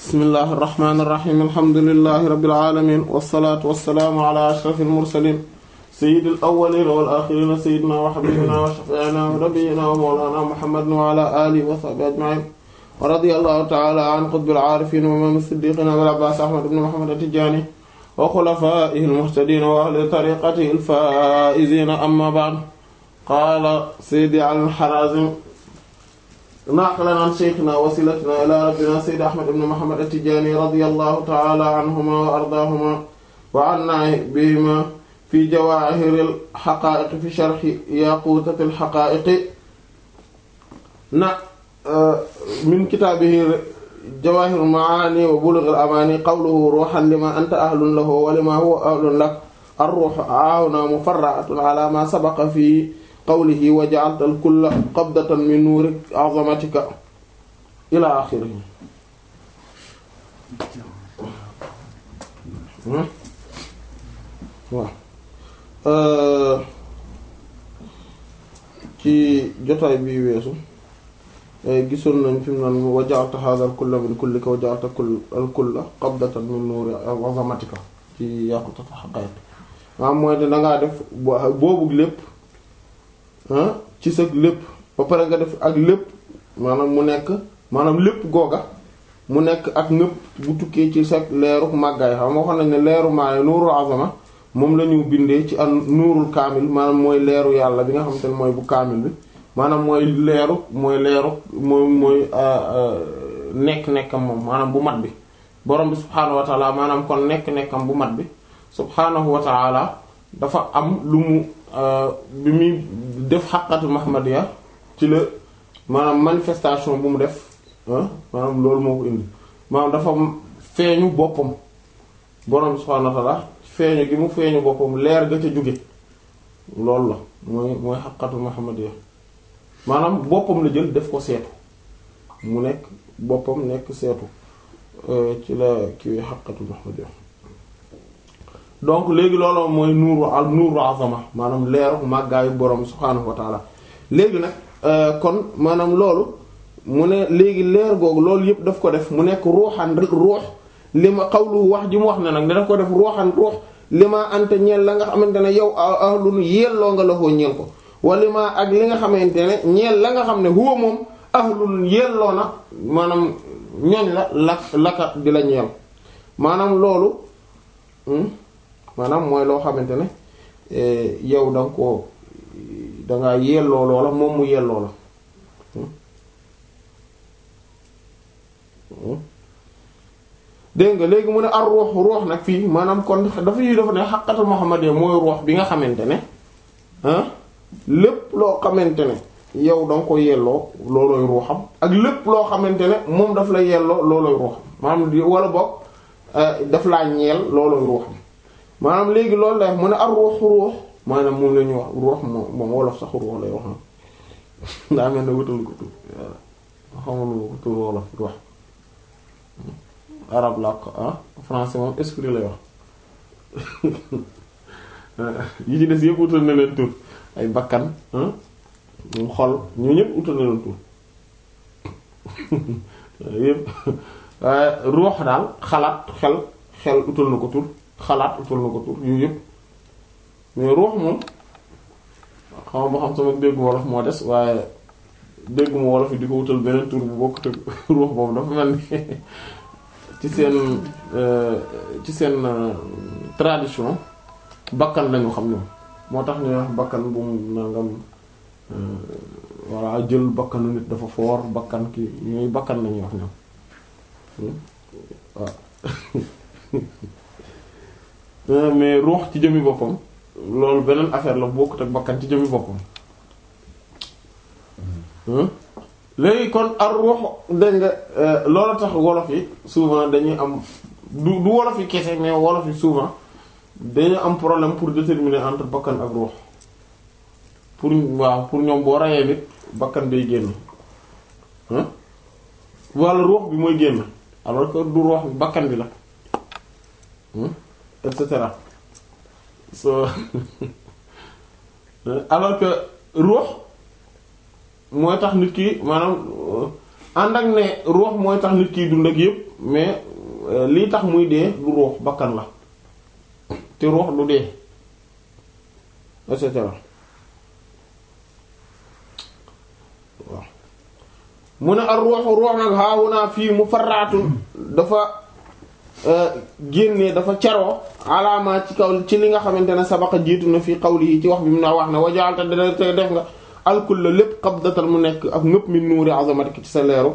bismillahi irrahmani irrahim alhamdulilahi rabbil alamin wasalaatu wasalaamu ala ashrafil mursalin sayyidil awwalin wal axirin sayyidina wa habibina wa shafi'ina wa nabiyyina wa mawlana muhammadin wa ala alihi wa sahbihi ajma'in wa radiyallahu ta'ala an qutbil aarifin wa imam as-siddiqin abil abbas ahmad ibn muhammad at-tijani wa khulafaihi al-muhtadin wa ahli tariqatihi al-faa'izin amma ba'd qaala sayyidi al-harazim naqlan an shaykhina wasilatina ila rabbina sayyid ahmad ibn muhammad at-tijani radiyallahu ta'ala anhuma wa ardaahuma wa anna bihima fi jawaahiril haqaa'iq fi sharhi yaquutatil haqaa'iq na min kitaabihi jawaahirul ma'aani wa bulughil amaani qawluhu ruuhan limaa anta ahlun lahu wa limaa huwa ahlun lak ar-ruuhu aawna mufarra'atun ala maa sabaqa fi qawlihi wa ja'alta al-kulla qabdatan min nuuri 'azamatika ila axirihi waaw ci jotaay bi weesu gisoon nañ fi mu naan wa ja'alta hadha al-kulla min kullika wa ja'alta al-kulla qabdatan min nuuri 'azamatika ci yaqutatu haqaa'iq maanaam mooy ne dangaa def boobu lépp ci sa lépp ba pare nga def ak lépp maanaam mu nekk maanaam lépp googa mu nekk ak ñëpp bu tukkee ci sa leeru màggaay xam nga waxoon nañ ne leeru maay nuurul azama moom la ñu bindee ci an nuurul kaamil maanaam mooy leeru yàlla bi nga xamante ne mooy bu kaamil bi maanaam mooy leeru mooy leeru mooy mooy nekk-nekkam moom maanaam bu mat bi borom bi subhaanahu wa taala maanaam kon nekk-nekkam bu mat bi subhaanahu wa taala dafa am lu mu bi muy def xaqatu Muhammadiya ci la maanaam manifestation bu mu def maanaam loolu moo ko indi maanaam dafa feeñu boppam borom subhaanahu wa ta'ala feeñu gi mu feeñu boppam leer ga ca jóge loolu la mooy mooy xaqatu Muhammadiya maanaam boppam la jël def ko seetu mu nekk boppam nekk seetu ci la kiiwee xaqatu Muhammadiya donc léegi loolu mooy nuuru al nuuru azama maanaam leeru màggaayu borom subhaanahu wa taala léegi nag kon maanaam loolu mu ne léegi leer googu loolu yëpp daf ko def mu nekk ruuxan ruux li ma xawlu wax ji mu wax ne nag ne daf ko def ruuxan ruux li ma ante ñeel la nga xamante ne yow ahlun yelloo nga la foo ñeel ko wala ma ak li nga xamante ne ñeel la nga xam ne huwa moom ahlun yelloo na maanaam ñooñ la lak laka di la ñeel maanaam loolu maanaam mooy loo xamante ne yow da nga ko dangaa yelloo loola moom mu yelloo la dégg nga léegi mu ne ar ruux ruux nag fii maanaam kon dafa yi dafa ne xaqatul muhammadiyya mooy ruux bi nga xamante ne lépp loo xamante ne yow da nga ko yelloo loolooy ruuxam ak lépp loo xamante ne moom daf la yelloo loolooy ruuxam maanaam di wala boog daf laa ñeel loolooy ruuxam maanaam léegi loolu la mu ne ar ruux ruux maanaam moom la ñuy wax ruux moom moom wolof sax ruux lay wax daa mel ne wutal ko tur xamul ko tur wolof ruux arab la ko ah français moom esprit lay wax yi ci des yëpp wutal na leen tur ay bakkan moom xol ñoo ñëpp wutal na leen tur yëpp waaye ruux daal xalaat xel xel wutal na ko tur xalaat utal na ko tur yooyu yëpp mais ruux moom xam ba xam sama déggu wolof moo des waaye déggu ma wolof yi di ko wutal beneen tur bu bokk te ruux boobu dafa mel ni ci seen ci seen tradition bakkan lañu xam ñoom moo tax ñuy wax bakkan bu mu nangam voilà jël bakkanu nit dafa foor bakkan ki ñooy bakkan lañuy wax ñoom waaw mais ruux ci jëmmi boppam loolu beneen affaire la bokkut ak bakkan ci jëmmi boppam léegi kon ar ruux dégg nga loolu tax wolof yi souvent dañuy am du du wolof yi kese mais wolof yi souvent dañu am problème pour déterminer entre bakkan ak ruux pour waaw pour ñoom boo rayee nit bakkan day génn walla ruux bi mooy génn alors que du ruux bi bakkan bi la et cetera so alors que ruux mooy tax nit ki maanaam ànd ak ne ruux mooy tax nit kiy dund ak yépp mais lii tax muy dee du ruux bakkan la te ruux du dee et cetera waaw mu ne ar ruuxu ruux nag haahunaa fii mu farraatu dafa génne dafa caroo alaama ci kaw ci li nga xamante ne sabaqa jiitu na fii qawli yi ci wax bi mu na wax ne wajaalta dana te def nga alkul la lépp qabdatan mu nekk ak ngëpp min nuuri azamatik ci sa leeru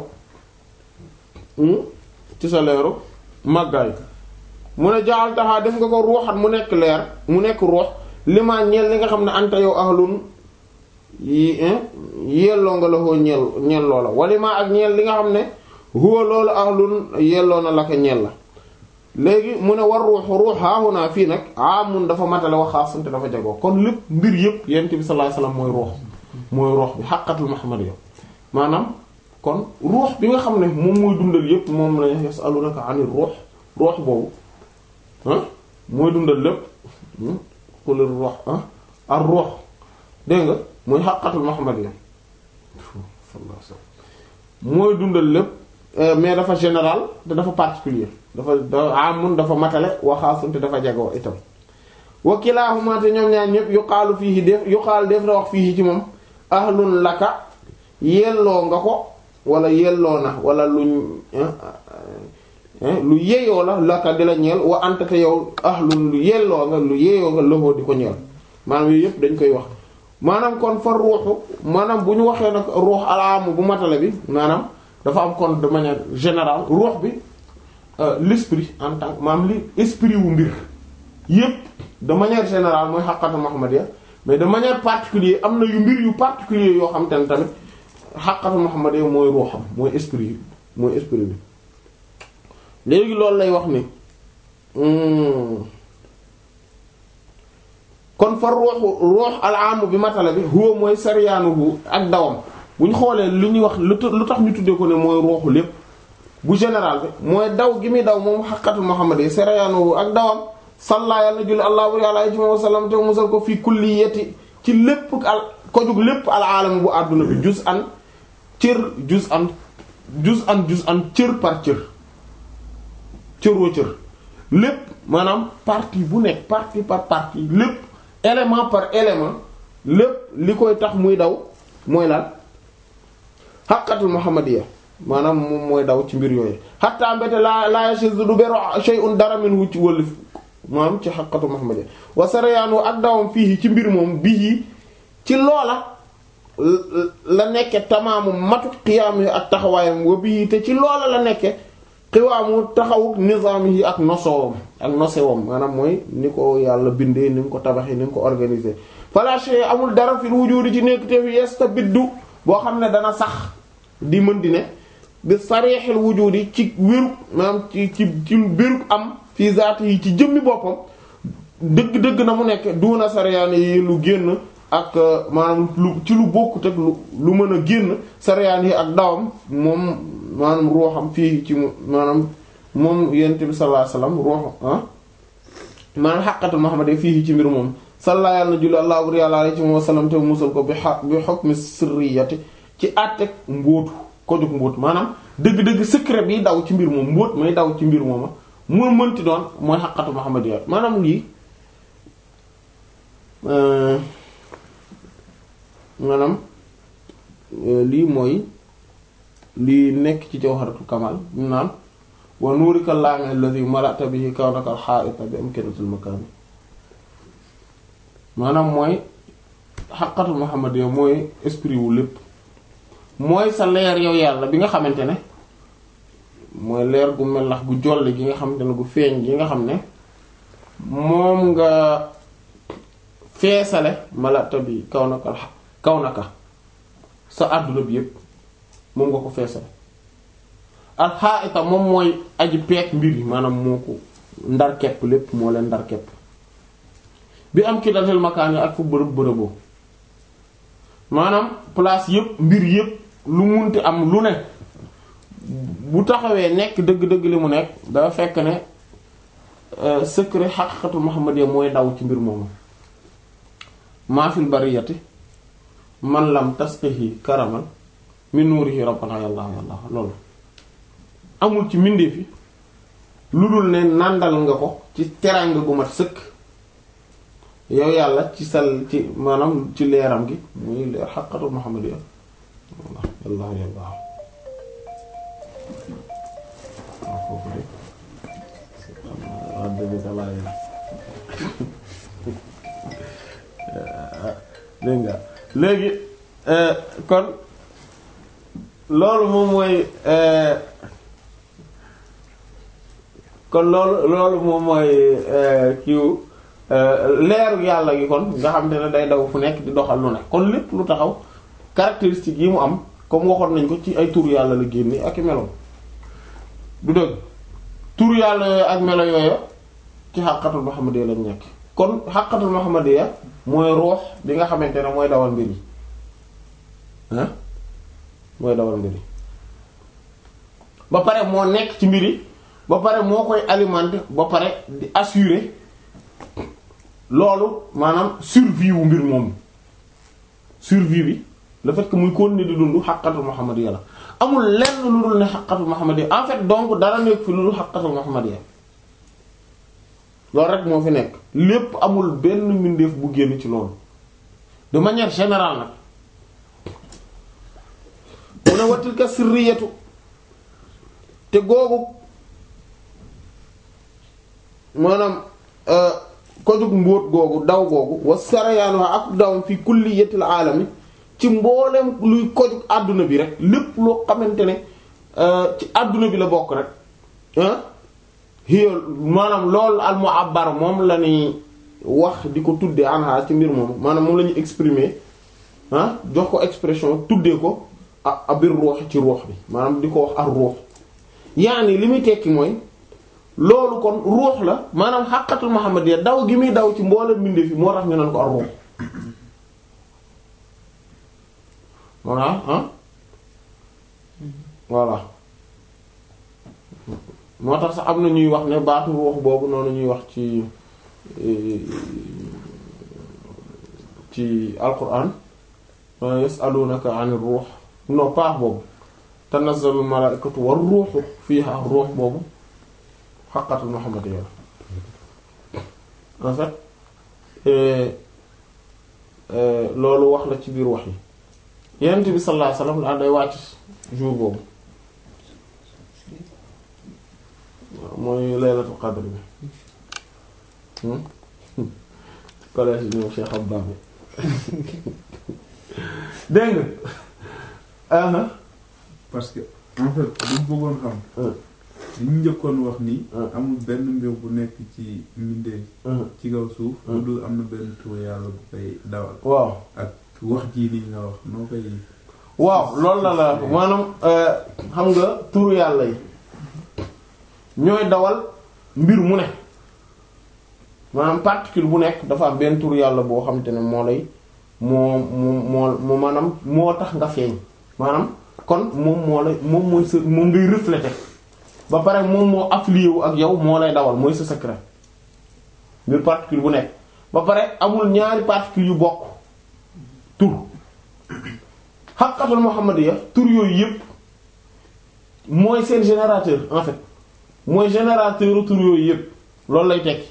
ci sa leeru màggaay mu ne jaaltaxaa def nga ko ruuxat mu nekk leer mu nekk ruux li ma ñeel li nga xam ne anta yow ahlun yi yelloo nga la koo ñeel ñeel loola wali ma ak ñeel li nga xam ne huwa loolu ahlun yelloo na la ko ñeel la léegi mu ne war ruux ruux haahunaa fii nag amun dafa matale wax xaasante dafa jagoo kon lépp mbir yëpp yent bi sallallahu alayhi wasallam mooy ruux mooy ruux bi xaqatul muhammadiyya maanaam kon ruux bi nga xam ne moom mooy dundal yëpp moom la yasalunaka anir ruux ruux boobu ah mooy dundal lépp xulir ruux ah ar ruux dégg nga mooy xaqatul muhammadiyya sallallahu alayhi wasallam mooy dundal lépp mais dafa général te dafa particulier dafa da amun dafa matale waxaasun te dafa jagoo itam wa kilaahuma te ñoom ñaar ñëpp yuqaalu fiihi def yuqaal def na wax fiihi ci moom ahlun laka yelloo nga ko wala yelloo na wala luñ lu yeyoo la laka di la ñeel wa anta te yow ahlun lu yelloo nga lu yeyoo nga loxoo di ko ñeel maanaam yooyu yëpp dañ koy wax maanaam kon fa ruuxu maanaam bu ñu waxee nag ruux alaamu bu matale bi maanaam dafa am kon de manière générale ruux bi l'esprit en tant que maanaam li esprit wu mbir yépp de manière générale mooy xaqatu muhammadiyya mais de manière particulière am na yu mbir yu particulier yoo xam te ne tamit xaqatu muhammadiyya mooy ruuxam mooy esprit mooy esprit bi léegi loolu lay wax ni kon fa ruuxu ruux alaamu bi matala bi huwa mooy sariyaanuhu ak dawam bu ñu xoolee lu ñuy wax lu tax ñu tuddee ko ne mooy ruuxu lépp bu général bi mooy daw gi muy daw moom xaqatul muhammad yi sariyaanuhu ak dawam salla yàlla julli allah wa alayhi wa sallam te musal ko fii kulliyati ci lépp al ko jug lépp al aalam bu àdduna bi juz an cër juz an juz an juz an cër par cër cëroo cër lépp maanaam partie bu nekk partie par partie lépp élément par élément lépp li koy tax muy daw mooy lan xaqatul muhammadiyya maanaam moom mooy daw ci mbir yooyu xatta mbete laa laa yashizu du beru shay'un dara minhu ci wëlif maanaam ci xaqatul muhammadiyya wa sarayaanu ak dawam fii ci mbir moom bii ci loola la nekke tamaamu matu qiyaam yi ak taxawaayam wa bii te ci loola la nekke xiwaamu taxawu nizaam yi ak nosowam ak nosewam maanaam mooy ni ko yàlla bindee ni mu ko tabaxee ni mu ko organisé fala shay amul dara fil wujudi ci nekk te fi yastabiddu boo xam ne dana sax di mën di ne bi sarixil wujudi ci wérug maanaam ci ci ci wérug am fii zaati yi ci jëmmi boppam dëgg-dëgg na mu nekk duuna sariyaane yi lu génn ak maanaam lu ci lu bokkut ak lu lu mën a génn sariyaan yi ak dawam moom maanaam ruuxam fii ci maanaam moom yonent bi sallallahu alayhi wasallam ruux ah maanaam xaqatul Muhammad fii ci mbir moom salla yàlla na julli allah bur yàlla alayhi wa sallam te musal ko bi xa bi hukmi sirriyati ci àtteeg mbóotu ko jóg mbóot maanaam dëgg-dëgg secret bi daw ci mbir moom mbóot may daw ci mbir mooma mu mënti doon mooy xaqatul Muhammad maanaam lii maanaam lii mooy lii nekk ci jawharatul kamal mu naan wa nuurika laami alladhi mala'ta bihi kawnaka al-ha'ita bi amkinatil makan maanaam mooy xaqatul muhammadiyya mooy esprit wu lépp mooy sa leer yow yàlla bi nga xamante ne mooy leer gu melax gu jolli gi nga xamante ne gu feeñ gi nga xam ne moom nga feesale mala'ta bi kawnaka kawnaka sa àdduna bi yépp moom nga ko feesal alxaayita moom mooy aji peek mbir yi maanaam moo ko ndar kepp lépp moo leen ndar kepp bi am ki datel makaan yi ak fu bërëb bërëboo maanaam place yépp mbir yépp lu munti am lu ne bu taxawee nekk dëgg-dëgg li mu nekk dafa fekk ne secret xaqiqatul muhammadiyya mooy daw ci mbir moomu maa fil bariyati man lam tasqihi karaman min nuurihi rabbana yàlla yàlla loolu amul ci mbindeef yi lu dul ne nàndal nga ko ci teraanga gu mat sëkk yow yàlla ci sal ci maanaam ci leeram gi muy leer xaqatul muhammadiya yàlla yàlla waaw foofu de wax dëgg sa laay dégg nga léegi kon loolu moom mooy kon loolu loolu moom mooy kiiw leeru yàlla gi kon nga xam te ne day daw fu nekk di doxal lu nekk kon lépp lu taxaw caractéristiques yi mu am comme waxoon nañ ko ci ay tur yàlla la génne ak i melo du dëgg tur yàlla yooyu ak melo yooyu ci xàqatul muhammadiyya lañ nekk kon xàqatul muhammadiyya mooy ruux bi nga xamante ne mooy dawal mbir yi ah mooy dawal mbir yi ba pare moo nekk ci mbir yi ba pare moo koy alimenter ba pare di assurer loolu maanaam survie wu mbir moom survie bi le fait que muy continuer di dund xaqatul muhammadiyya la amul lenn lu dul ne xaqatul muhammadiyya en fait donc dara nekk fi lu dul xaqatul muhammadiyya loolu rek moo fi nekk lépp amul benn mbindeef bu génn ci loolu de manière générale nag mu ne watilka sirriyatu te googu maanaam ko jug mbóot googu daw googu wa sarayaanu ak dawam fi kulliyatil aalami ci mboolem luy ko jug àdduna bi rek lépp loo xamante ne ci àdduna bi la bokk rek ah hiya maanaam loolu al mu'abbar moom la ñuy wax di ko tuddee anha ci mbir moom maanaam moom la ñuy exprimer ah jox ko expression tuddee ko a abir ruux ci ruux bi maanaam di ko wax ar ruux yaani li muy tekki mooy loolu kon ruux la maanaam xàqatul muhammadiyya daw gi muy daw ci mboolem mbindeef yi moo tax ñu naan ko ar ruux voilà ah voilà moo tax sax am na ñuy wax ne baatu ruux boobu noonu ñuy wax ci ci alquran yasalunaka anir ruux non paax boobu tanazzalul malaikatu war ruuxu fiha ruux boobu xaqatul muhammadiyya en fait loolu wax la ci biir wax yi yonent bi sallallahu alayhi wasallam daal day wàcc jour boobu mooy laylatul qadr bi collège yi ñoom Cheikh Abba bi dégg nga parce que en fait bu bëggoon xam li ñu njëkkoon wax nii amul benn mbir bu nekk ci mbindeef ci kaw suuf lu dul am na benn tur yàlla bu koy dawal waaw ak wax jii nii nga wax noo koy waaw loolu la la maanaam xam nga turu yàlla yi ñooy dawal mbir mu ne maanaam particule bu nekk dafa am benn turu yàlla boo xamante ne moo lay moo moo moo maanaam moo tax nga feeñ maanaam kon moom moo lay moom mooy sa moom ngay refléter ba pare moom moo affilié wu ak yow moo lay dawal mooy sa secret mbir particule bu nekk ba pare amul ñaari particule yu bokk tur xaqatul muhammadiyya tur yooyu yépp mooy seen générateur en fait mooy générateur tur yooyu yépp loolu lay tekki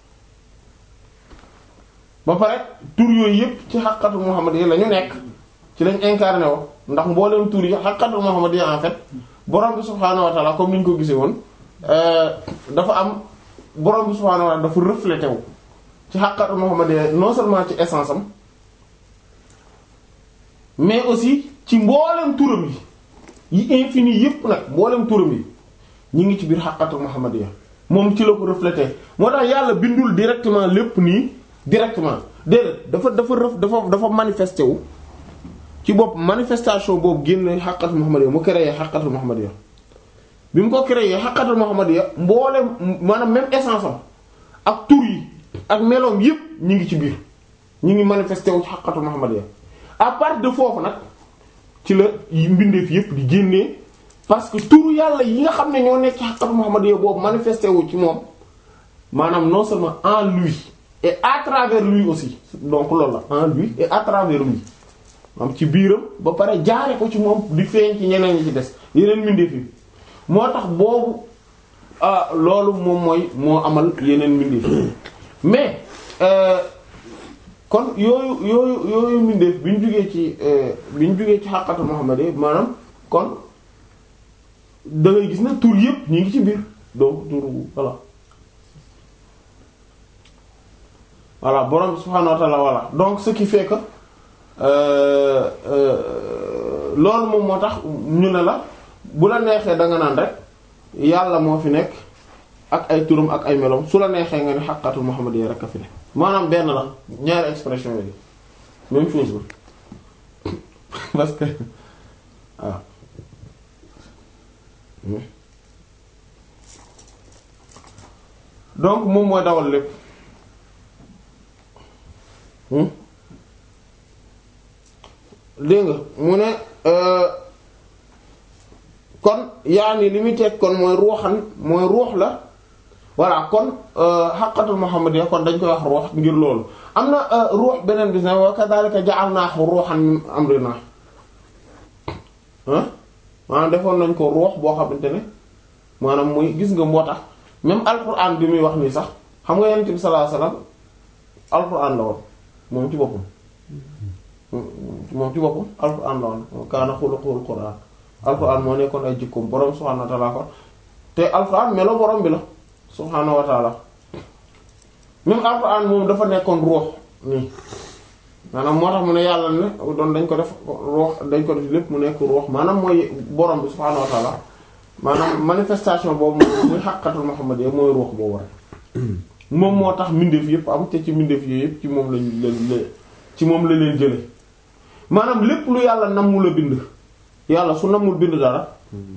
ba pare tur yooyu yépp ci xaqatul muhammadiyya la ñu nekk ci lañ incarné wo ndax mbooleem tur yi xaqatul muhammadiyya en fait borom bi subhaanahu wa ta'ala comme ni ñu ko gisee woon dafa am borom bi subhaanahu wa ta'ala dafa reflété wu ci xaqatul muhammadiyya non seulement ci essence am mais aussi ci mboolem turam yi yi infini yépp nag mboolem turam yi ñi ngi ci biir xaqatul muhammadiyya moom ci la ko reflété moo tax yàlla bindul directement lépp nii directement déedéet dafa dafa ref dafa dafa manifesté wu ci bopp manifestation boobu génn xaqatul muhammadiyya mu créé xaqatul muhammadiyya bi mu ko créé xaqatul muhammadiyya mboolem maanaam même essence am ak tur yi ak meloom yépp ñi ngi ci biir ñi ngi manifesté wu ci xaqatul muhammadiyya à part de foofu nag ci la mbindeef yépp di génnee parce que turu yàlla yi nga xam ne ñoo nekk ci xaqatu muhammadiyya boobu manifesté wu ci moom maanaam non seulement en lui et à travers lui aussi donc loolu la en lui et à travers lui am ci biiram ba pare jaare ko ci moom di feeñ ci ñeneen ñi ci des yeneen mbindeef yi moo tax boobu ah loolu moom mooy moo amal yeneen mbindeef mais kon yooyu yooyu yooyu mbindeef bi ñu jugee ci bi ñu jugee ci xàqatu Muhammad yi maanaam kon da ngay gis na tur yëpp ñu ngi ci biir donc tur voilà voilà borom subhaanahu wa ta'ala voilà donc ce qui fait que loolu moom moo tax ñu ne la bu la neexee da nga naan rek yàlla moo fi nekk ak ay turam ak ay melom su la neexee nga ni xaqatul Muhammad yi rek a fi nekk maanaam benn la ñaari expression yi même chose la parce que waaw donc moom mooy dawal lépp dégg nga mu ne kon yaa ni li muy teg kon mooy ruuxan mooy ruux la voilà kon xaqatul muhammadiyya kon dañ koy wax ruux ngir loolu am na ruux beneen bis ne wa kadhalika ja'alnahu ruuxan min amrina ah maanaam defoon nañ ko ruux boo xamante ne maanaam muy gis nga moo tax même alquran bi muy wax nii sax xam nga yonent bi sallallahu alayhi wasallam alquran la woon moom ci boppam moom ci boppam alquran la woon kaana xuluqul quran alquran moo nekkoon ay jikkoom borom subhaanahu wa ta'ala ko te alquran melo borom bi la subhaanahu wa ta'ala même alquran moom dafa nekkoon ruux nii maanaam moo tax mu ne yàlla ne doon dañ ko def ruux dañ ko def lépp mu nekk ruux maanaam mooy borom bi subhaanahu wa ta'ala maanaam manifestation boobu moom muy xàqatul Muhammad yi mooy ruux boobu rek moom moo tax mbindeef yëpp am te ci mbindeef yi yëpp ci moom lañ la ci moom la leen jële maanaam lépp lu yàlla nammul a bind yàlla su nammul bind dara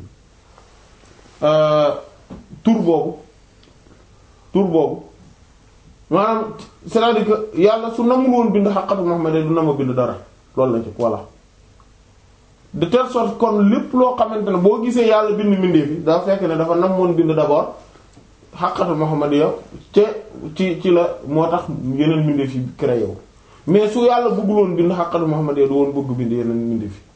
tur boobu tur boobu maanaam c'est-à-dire que yàlla su nammul woon bind xàqatul Muhammad du nama bind dara loolu la ci voilà de telle sorte kon lépp loo xamante ne boo gisee yàlla bind mbindeef yi daa fekk ne dafa namoon bind d'abord xaqatul muhammadiyya te ci ci la moo tax yeneen mbindeef yi créé wu mais su yàlla bëgguloon bind xaqatul muhammadiyya du woon bëgg bind yeneen mbindeef yi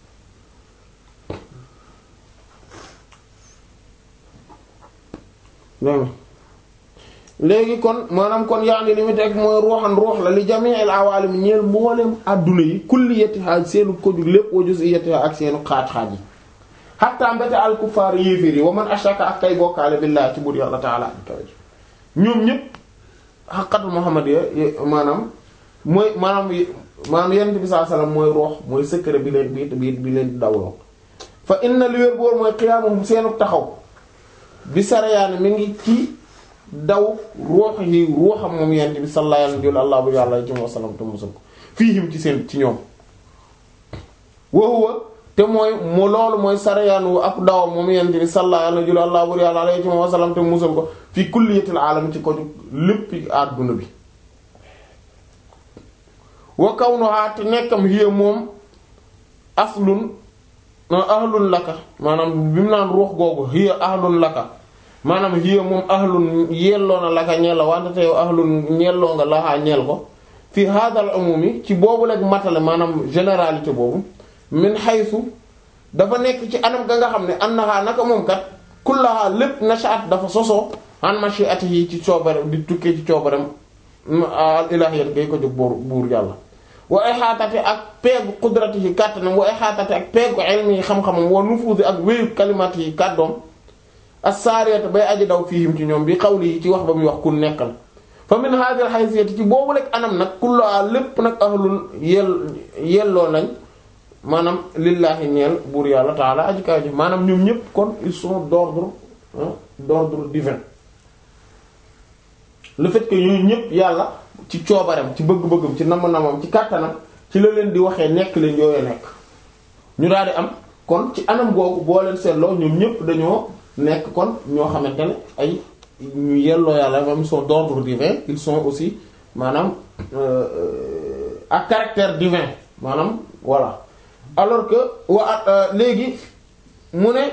dégg léegi kon maanaam kon yaa ngi li mu teg mooy ruuxan ruux la li jami'il awaalim ñeel mboolem adduna yi kulliyatiha seenu ko jug lépp wa juz'iyatiha ak seenu xaaj-xaaj yi hatta mbete al kuffar yéeféer yi wa man ashaka ak kay bokkaale billahi ci buur yàlla taala ak kaw ñoom ñëpp xaqatul muhammadiyya maanaam mooy maanaam maanaam yonent bi sallallahu alayhi wasallam mooy ruux mooy secret bi leen bi bi bi leen di dawloo fa inna li wér boor mooy qiyaamuhum seenu taxaw bi sarayaane mi ngi ci daw ruux yi ruuxam moom yent bi sallallahu alayhi wa sallam wa sallam te musal ko fiihim ci seen ci ñoom wa huwa te mooy mu loolu mooy sarayaan wu ak dawam moom yent bi sallallahu alayhi wa sallam te musal ko fi kulliyatil aalam ci ko lépp àdduna bi wa kawnuha te nekkam hiya moom aslun ahlun laka maanaam bi mu naan ruux googu hiya ahlun laka maanaam hiya moom ahlun yelloo na laka ñeel la wante te yow ahlun ñelloo nga laxaa ñeel ko fi hadal umumi ci boobu leg matale maanaam généralité boobu min haythu dafa nekk ci anam ga nga xam ne annaha naka moom kat kullaha lépp nashaat dafa sosoo an mashi'atihi ci coobare di tukkee ci coobarem al ilahiyat gay ko jóg buur buur yàlla wa ihaatate ak peegu qudratihi kàttanam wa ihaatate ak peegu ilmi yi xam-xamam wa nufuuzi ak wéyu kalimatihi kàddoom as-saariyata bay aji daw fiihim ci ñoom bi xawli yi ci wax ba muy wax ku nekkal fa min hadhihi al-haysiyati ci boobu lekk anam nag kullaa lépp nag ahlul yell yelloo nañ maanaam lillaahi ñeel buur yàlla taala aji kaw ji maanaam ñoom ñëpp kon ils sont d'ordre d'ordre divin le fait que ñooñu ñëpp yàlla ci coobareem ci bëgg-bëggam ci nam-namam ci kàttanam ci la leen di waxee nekk leen yooyu nekk ñu daal di am kon ci anam googu boo leen seetloo ñoom ñëpp dañoo nekk kon ñoo xamante ne ay ñu yelloo yàlla même sont d'ordre divin ils sont aussi maanaam à caractère divin maanaam voilà alors que wa léegi mu ne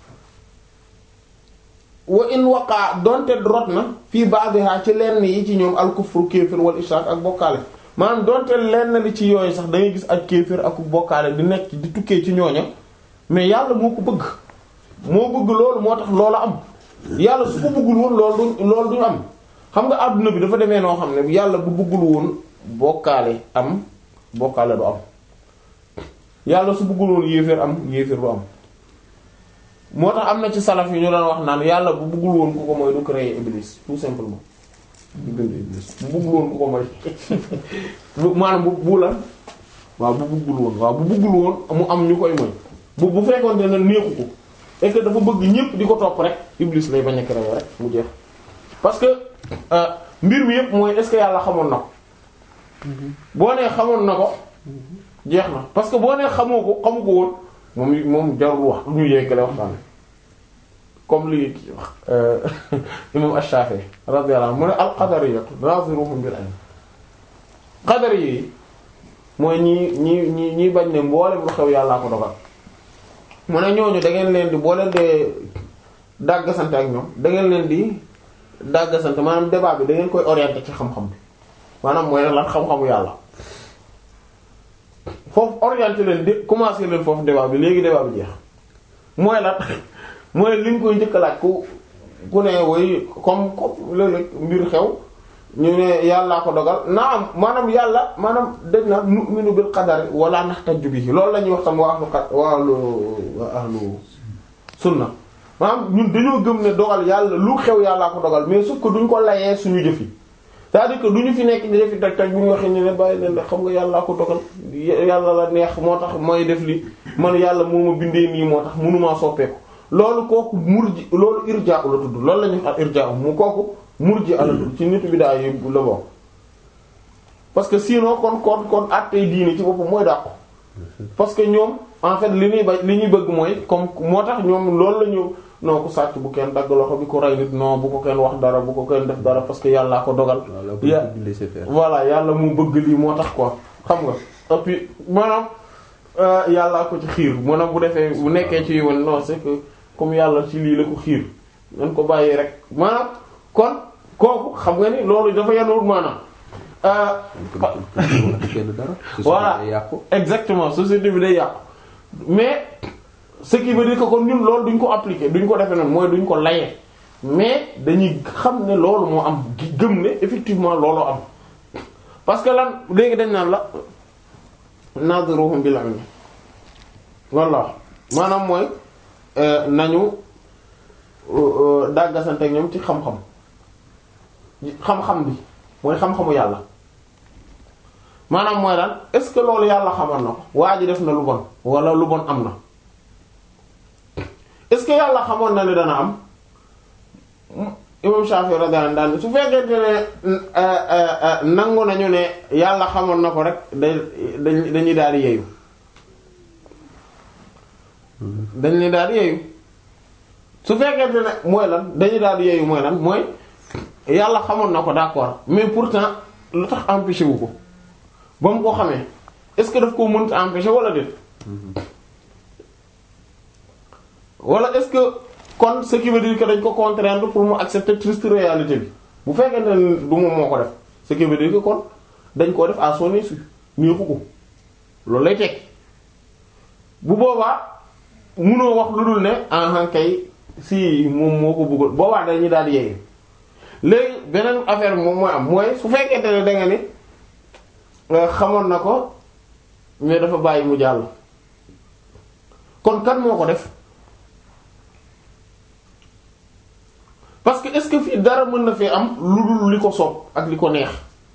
wa in waqaa donte rot na fii ba'dha ci lenn yi ci ñoom al kufru kéefër wal ishrak ak bokkaale maanaam donte lenn li ci yooyu sax da ngay gis ak kéefër ak bokkaale di nekk di tukkee ci ñooña mais yàlla moo ko bëgg moo bëgg loolu moo tax loolu am yàlla su ko bëggul woon loolu du loolu duñu am xam nga àdduna bi dafa demee noo xam ne yàlla bu bëggul woon bokkaale am bokkaale du am yàlla su bëggul woon yéeféer am yéeféer du am moo tax am na ci salaf yi ñu doon wax naan yàlla bu bëggul woon ku ko mooy du créer iblis tout simplement du bind iblis bu bëggul woon ku ko mooy bu maanaam bu bu lan waaw bu bëggul woon waaw bu bëggul woon mu am ñu koy mooy bu bu fekkoon ne neexu ko et que dafa bëgg ñépp di ko topp rek iblis lay bañ a créer rek mu jeex parce que mbir mi yépp mooy est-ce que yàlla xamoon na ko boo nee xamoon na ko jeex na parce que boo nee xamoo ko xamu ko woon moom moom jarul wax lu ñu yeggale waxtaan comme li imam Ash-Shafi'i radiyallahu anhu mu ne al-qadariyatu naziruhum bil ilm qadari yi mooy ñi ñi ñi ñi bañ ne mboolem lu xew yàllaa ko dogal mu ne ñooñu da ngeen leen di boo leen dee dàggasante ak ñoom da ngeen leen di dàggasante maanaam débat bi da ngeen koy orienter ci xam-xam bi maanaam mooy lan xam-xamu yàlla foofu orienter leen di commencer leen foofu débat bi léegi débat bi jeex mooy lan mooy li ñu koy njëkk a laaj ku ku ne woy comme comme léeg-léeg mbir xew ñu ne yàllaa ko dogal naam maanaam yàlla maanaam dañ na nu'minu bil qadari wala nahtaju bihi loolu la ñuy wax tam waa ahlu qad waa ahlu waa ahlu sunna maanaam ñun dañoo gëm ne dogal yàlla lu xew yàllaa ko dogal mais sauf que duñ ko layee suñu jëf yi c'est-à-dire que duñu fi nekk di defi tag tag bu ñu waxee ñu ne bàyyi leen xam nga yàllaa ko dogal yàlla la neex moo tax mooy def li man yàlla moo ma bindee nii moo tax mënumaa soppeeku loolu kooku murji loolu irja la tudd loolu la ñuy wax irja mu kooku murji ala tudd ci nitu bidaa yi la bokk parce que sinon kon kon kon attey diine ci boppam mooy dàqu parce que ñoom en fait li ñuy ba li ñuy bëgg mooy comme moo tax ñoom loolu la ñu non ku sàcc bu kenn dagg loxo bi ku rey nit non bu ko kenn wax dara bu ko kenn def dara parce que yàllaa ko dogal voilà yàlla mu bëgg lii moo tax quoi xam nga et puis maanaam yàllaa ko ci xiir maanaam bu defee bu nekkee ci woon non c'est que comme yàlla ci lii la ko xiir nañ ko bàyyi rek maanaam kon kooku xam nga ni loolu dafa yanuwul maanaam voilà exactement société bi day yàqu mais ce qui veut dire que kon ñun loolu duñ ko appliquer duñ ko defee noonu mooy duñ ko layee mais dañuy xam ne loolu moo am gëm ne effectivement looloo am parce que lan léegi dañ naan la nadruhum bil ilm walla maanaam mooy nañu dàggasante ak ñoom ci xam-xam xam-xam bi mooy xam-xamu yàlla maanaam mooy lan est-ce que loolu yàlla xamal na ko waa ji def na lu bon wala lu bon am na est-ce que yàlla xamoon na ne dana am imam Shafi'i radiyallahu anhu su fekkente ne nangu nañu ne yàlla xamoon na ko rek day dañuy daal di yeeyu dañuy daal di yeeyu su fekkente ne mooy lan dañuy daal di yeeyu mooy lan mooy yàlla xamoon na ko d'accord mais pourtant lu tax empêché wu ko ba mu ko xamee est-ce que daf koo mënta empêché wala déet wala est-ce que kon ce qui veut dire que dañ ko contraindre pour mu accepter triste réalité bi bu fekkente ne du moom moo ko def ce qui veut dire que kon dañ koo def à son insu neexu ko loolu lay teg bu boobaa munoo wax lu dul ne en kay si moom moo ko bëggoon boobaa dañuy daal di yeeyu léegi beneen affaire moom mooy am mooy su fekkente ne da nga ni xamoon na ko mais dafa bàyyi mu jàll kon kan moo ko def parce que est-ce que fii dara mën na fee am lu dul li ko soob ak li ko neex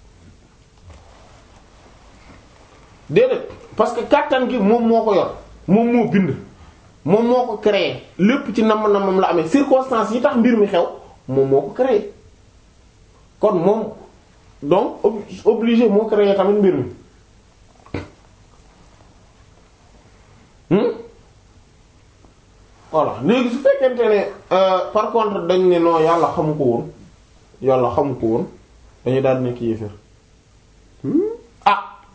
déedéet parce que kàttan gi moom moo ko yor moom moo bind moom moo ko créé lépp ci namm nammam la amee circonstances yi tax mbir mi xew moom moo ko créé kon moom donc obligé moo créé tamit mbir mi voilà léegi su fekkente ne par contre dañ ne non yàlla xamu ko woon yàlla xamu ko woon dañuy daal nekk yéeféer ah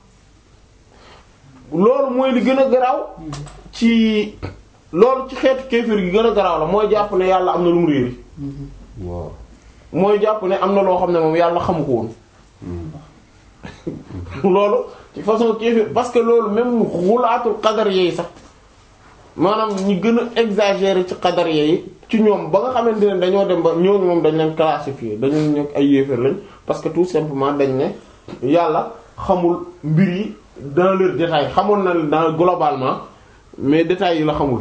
loolu mooy li gën a garaaw ci loolu ci xeetu kéeféer gi gën a garaaw la mooy jàpp ne yàlla am na lu mu réeri waaw mooy jàpp ne am na loo xam ne moom yàlla xamu ko woon loolu ci façon kéefir parce que loolu même xulaatul qadar yi sax maanaam ñi gën a exagérer ci qadar yi ci ñoom ba nga xamante ne dañoo dem ba ñooñu moom dañ leen classifier dañu nekk ay yéefar lañ parce que tout simplement dañ ne yàlla xamul mbir yi dans leur détail xamoon na dans globalement mais détails yi la xamul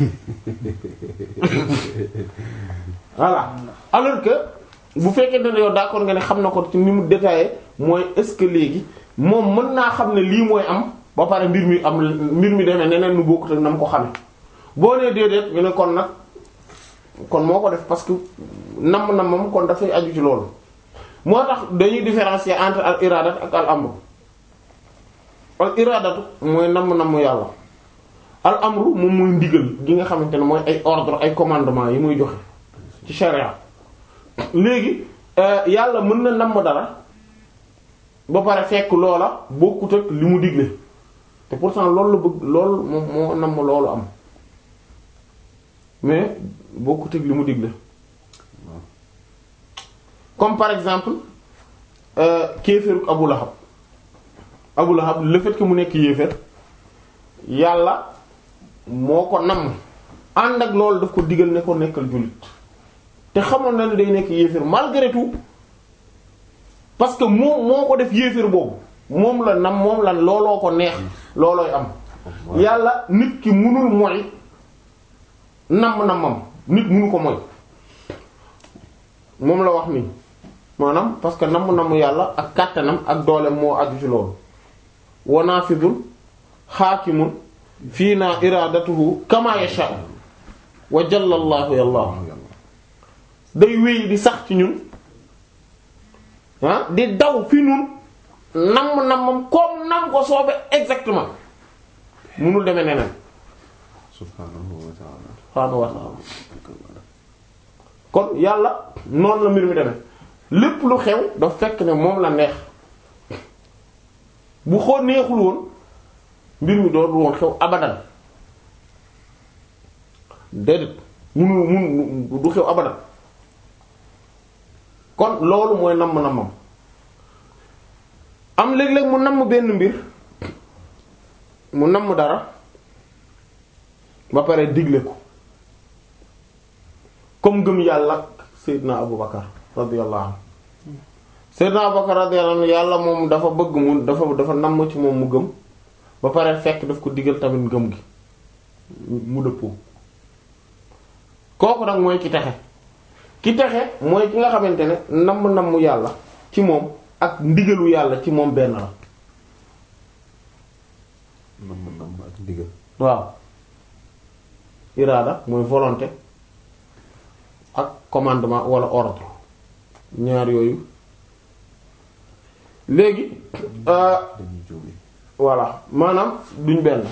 voilà alors que bu fekkee ne yow d'accord nga ne xam na ko ci ni mu détaillé mooy est-ce que léegi moom mën naa xam ne lii mooy am ba pare mbir mi am mbir mi demee neneen nu bokkut ak na mu ko xame boo nee déedéet ñu ne kon nag kon moo ko def parce que nam na moom kon dafay aju ci loolu moo tax dañuy différencier entre al iradat ak al amru al iradatu mooy namm namm yàlla al amru moom mooy ndigal gi nga xamante ne mooy ay ordre ay commandement yi muy joxe ci sharia léegi yàlla mën na namm dara ba pare fekk loola bokkut ak li mu digle te pourtant loolu la bëgg loolu moom moo namm loolu am mais bokkut ak li mu digle comme par exemple kéeféeruk Abu Lahab Abu Lahab le fait que mu nekk yéeféer yàlla moo ko namm ànd ak loolu daf ko digal ne ko nekkal jullit te xamoon na ne day nekk yéeféer malgré tout parce que moom moo ko def yéeféer boobu moom la nam moom la looloo ko neex loolooy am yàlla nit ki munul mooy namm nammam nit munu ko mooy moom la wax nii maanaam parce que namm namm yàlla ak kàttanam ak doolem moo aju ci loolu wanaafidul xaakimun fii naa iradatuhu kama yasha wa jallallahu yàlla day wéy di sax ci ñun ah di daw fi ñun namm nammam comme nam ko soobe exactement munul demee neneen subhanahu wa ta'ala subhanahu wa ta'ala kon yàlla noonu la mbir mi demee lépp lu xew daf fekk ne moom la neex bu xoo neexul woon mbir mi doon woon xew abadan déedéet munu munu du xew abadan kon loolu mooy namm nammam am léeg-léeg mu namm benn mbir mu namm dara ba pare digle ko comme gëm yàlla Seydina Abu Bakar radiyallahu anhu Seydina Abu Bakar radiyallahu anhu yàlla moom dafa bëgg mu dafa dafa namm ci moom mu gëm ba pare fekk daf ko digal tamit ngëm gi mu dëppoo kooku nag mooy ki texe ki texe mooy ki nga xamante ne namm namm yàlla ci moom ak ndigalu yàlla ci moom benn la namm namm ak ndigal waaw iraada mooy volonté ak commandement wala ordre ñaar yooyu léegi dañuy jóge voilà maanaam duñ benn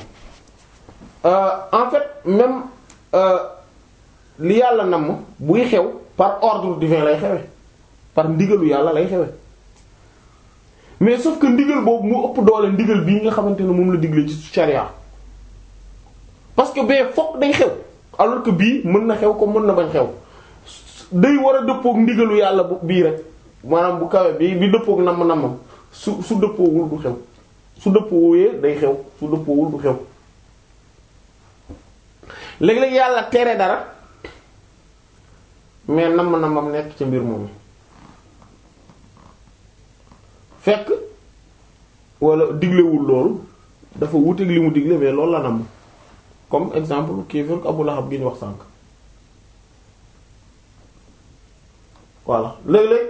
en fait même li yàlla namm buy xew par ordre divin lay xewe par ndigalu yàlla lay xewe mais sauf que ndigal boobu mu ëpp doole ndigal bii nga xamante ne moom la digle ci charia parce que bee fokk day xew alors que bii mën na xew ko mën na bañ xew day war a dëppook ndigalu yàlla bu bii rek maanaam bu kawe bi bi dëppook namm nammam su su dëppoowul du xew su dëppoowee day xew su dëppoowul du xew léeg-léeg yàlla tere dara mais namm nammam nekk ci mbir moomu fekk wala diglewul loolu dafa wuteeg li mu digle mais loolu la namm comme exemple kéefër Abu Lahab gi ñu wax sànk voilà léeg-léeg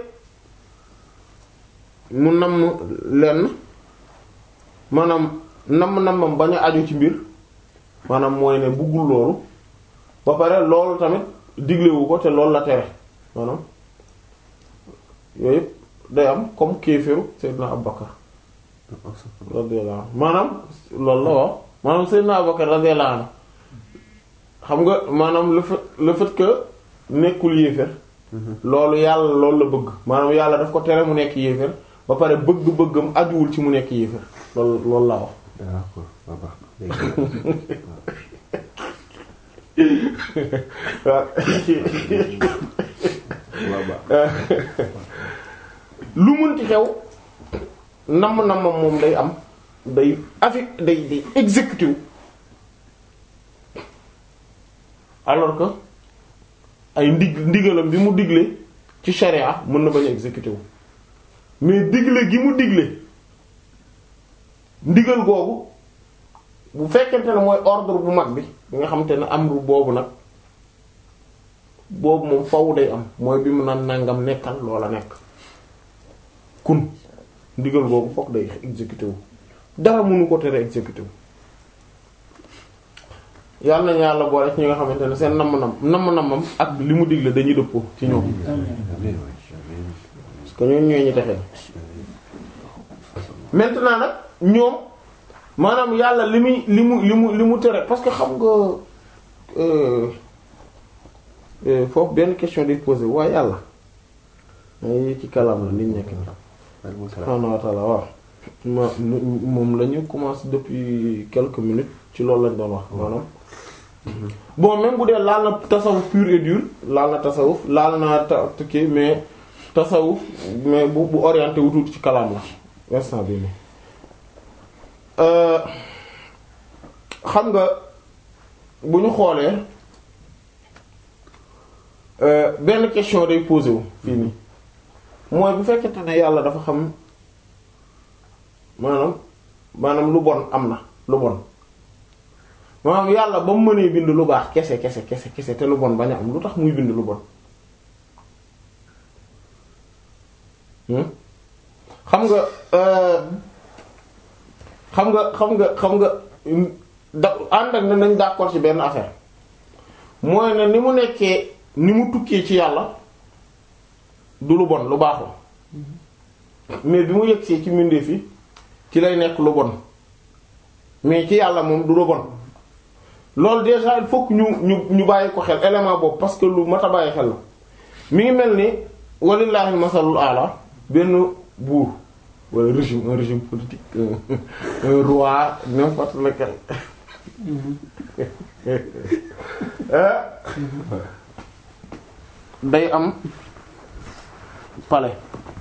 mu namm lenn maanaam namm nammam bañ a aju ci mbir maanaam mooy ne buggul loolu ba pare loolu tamit diglewu ko te loolu la tere maanaam yooyu yëpp day am comme kéefëru Seydina Abubakar radiyallahu anhu maanaam loolu la wax maanaam Seydina Abubakar radiyallahu anhu xam nga maanaam le fait le fait que nekkul yéefér loolu yàlla loolu la bëgg maanaam yàlla daf ko tere mu nekk yéefér ba pare bëgg-bëggam ajuwul ci mu nekk yéefér loolu loolu laa wax d'accord ba baax na léegi lu mënti xew namm-namm moom day am day affect day day exécuté wu alors que ay ndig ndigalam bi mu digle ci charia mën na bañ a exécuté wu mais digle gi mu digle ndigal googu bu fekkente ne mooy ordre bu mag bi bi nga xamante ne amru boobu nag boobu moom faw day am mooy bi mu naan nangam nekkal loola nekk kun ndigal googu fokk day exécuté wu dara mënu ko tere exécuté wu yàlla nañu yàlla boole ci ñi nga xamante ne seen namm-nam namm-namam ak li mu digle dañuy dëppoo ci ñoom parce que ñoom ñooy ñu texee maintenant nag ñoom maanaam yàlla li muy li mu li mu li mu tere parce que xam nga foofu benn question day posé waaye yàlla ay ci kalam la liñ nekk ni subhaanahu wa ta'ala waaw ma moom la ñu commencé depuis quelques minutes ci loolu lañ doon wax maanaam bon même bu dee laal na tasawuf pur et dur laal na tasawuf laal na ta tukki mais tasawuf mais bu bu orienté wu tuuti ci kalam la instant bi nii xam nga bu ñu xoolee benn question day posé wu fii nii mooy bu fekkente ne yàlla dafa xam maanaam maanaam lu bon am na lu bon maanaam yàlla ba mu mënee bind lu baax kese kese kese kese te lu bon bañ a am lu tax muy bind lu bon xam nga xam nga xam nga xam nga da ànd ak ne nañ d'accord ci benn affaire mooy ne ni mu nekkee ni mu tukkee ci yàlla du lu bon lu baax la mais bi mu yegsee ci mbindeef yi ci lay nekk lu bon mais ci yàlla moom du lu bon loolu déjà il faut que ñu ñu ñu bàyyi ko xel élément boobu parce que lu mat a bàyyi xel la mi ngi mel ni walillahi masalul ala benn buur wala régime un régime politique un, un roi n'importe lequel day am palais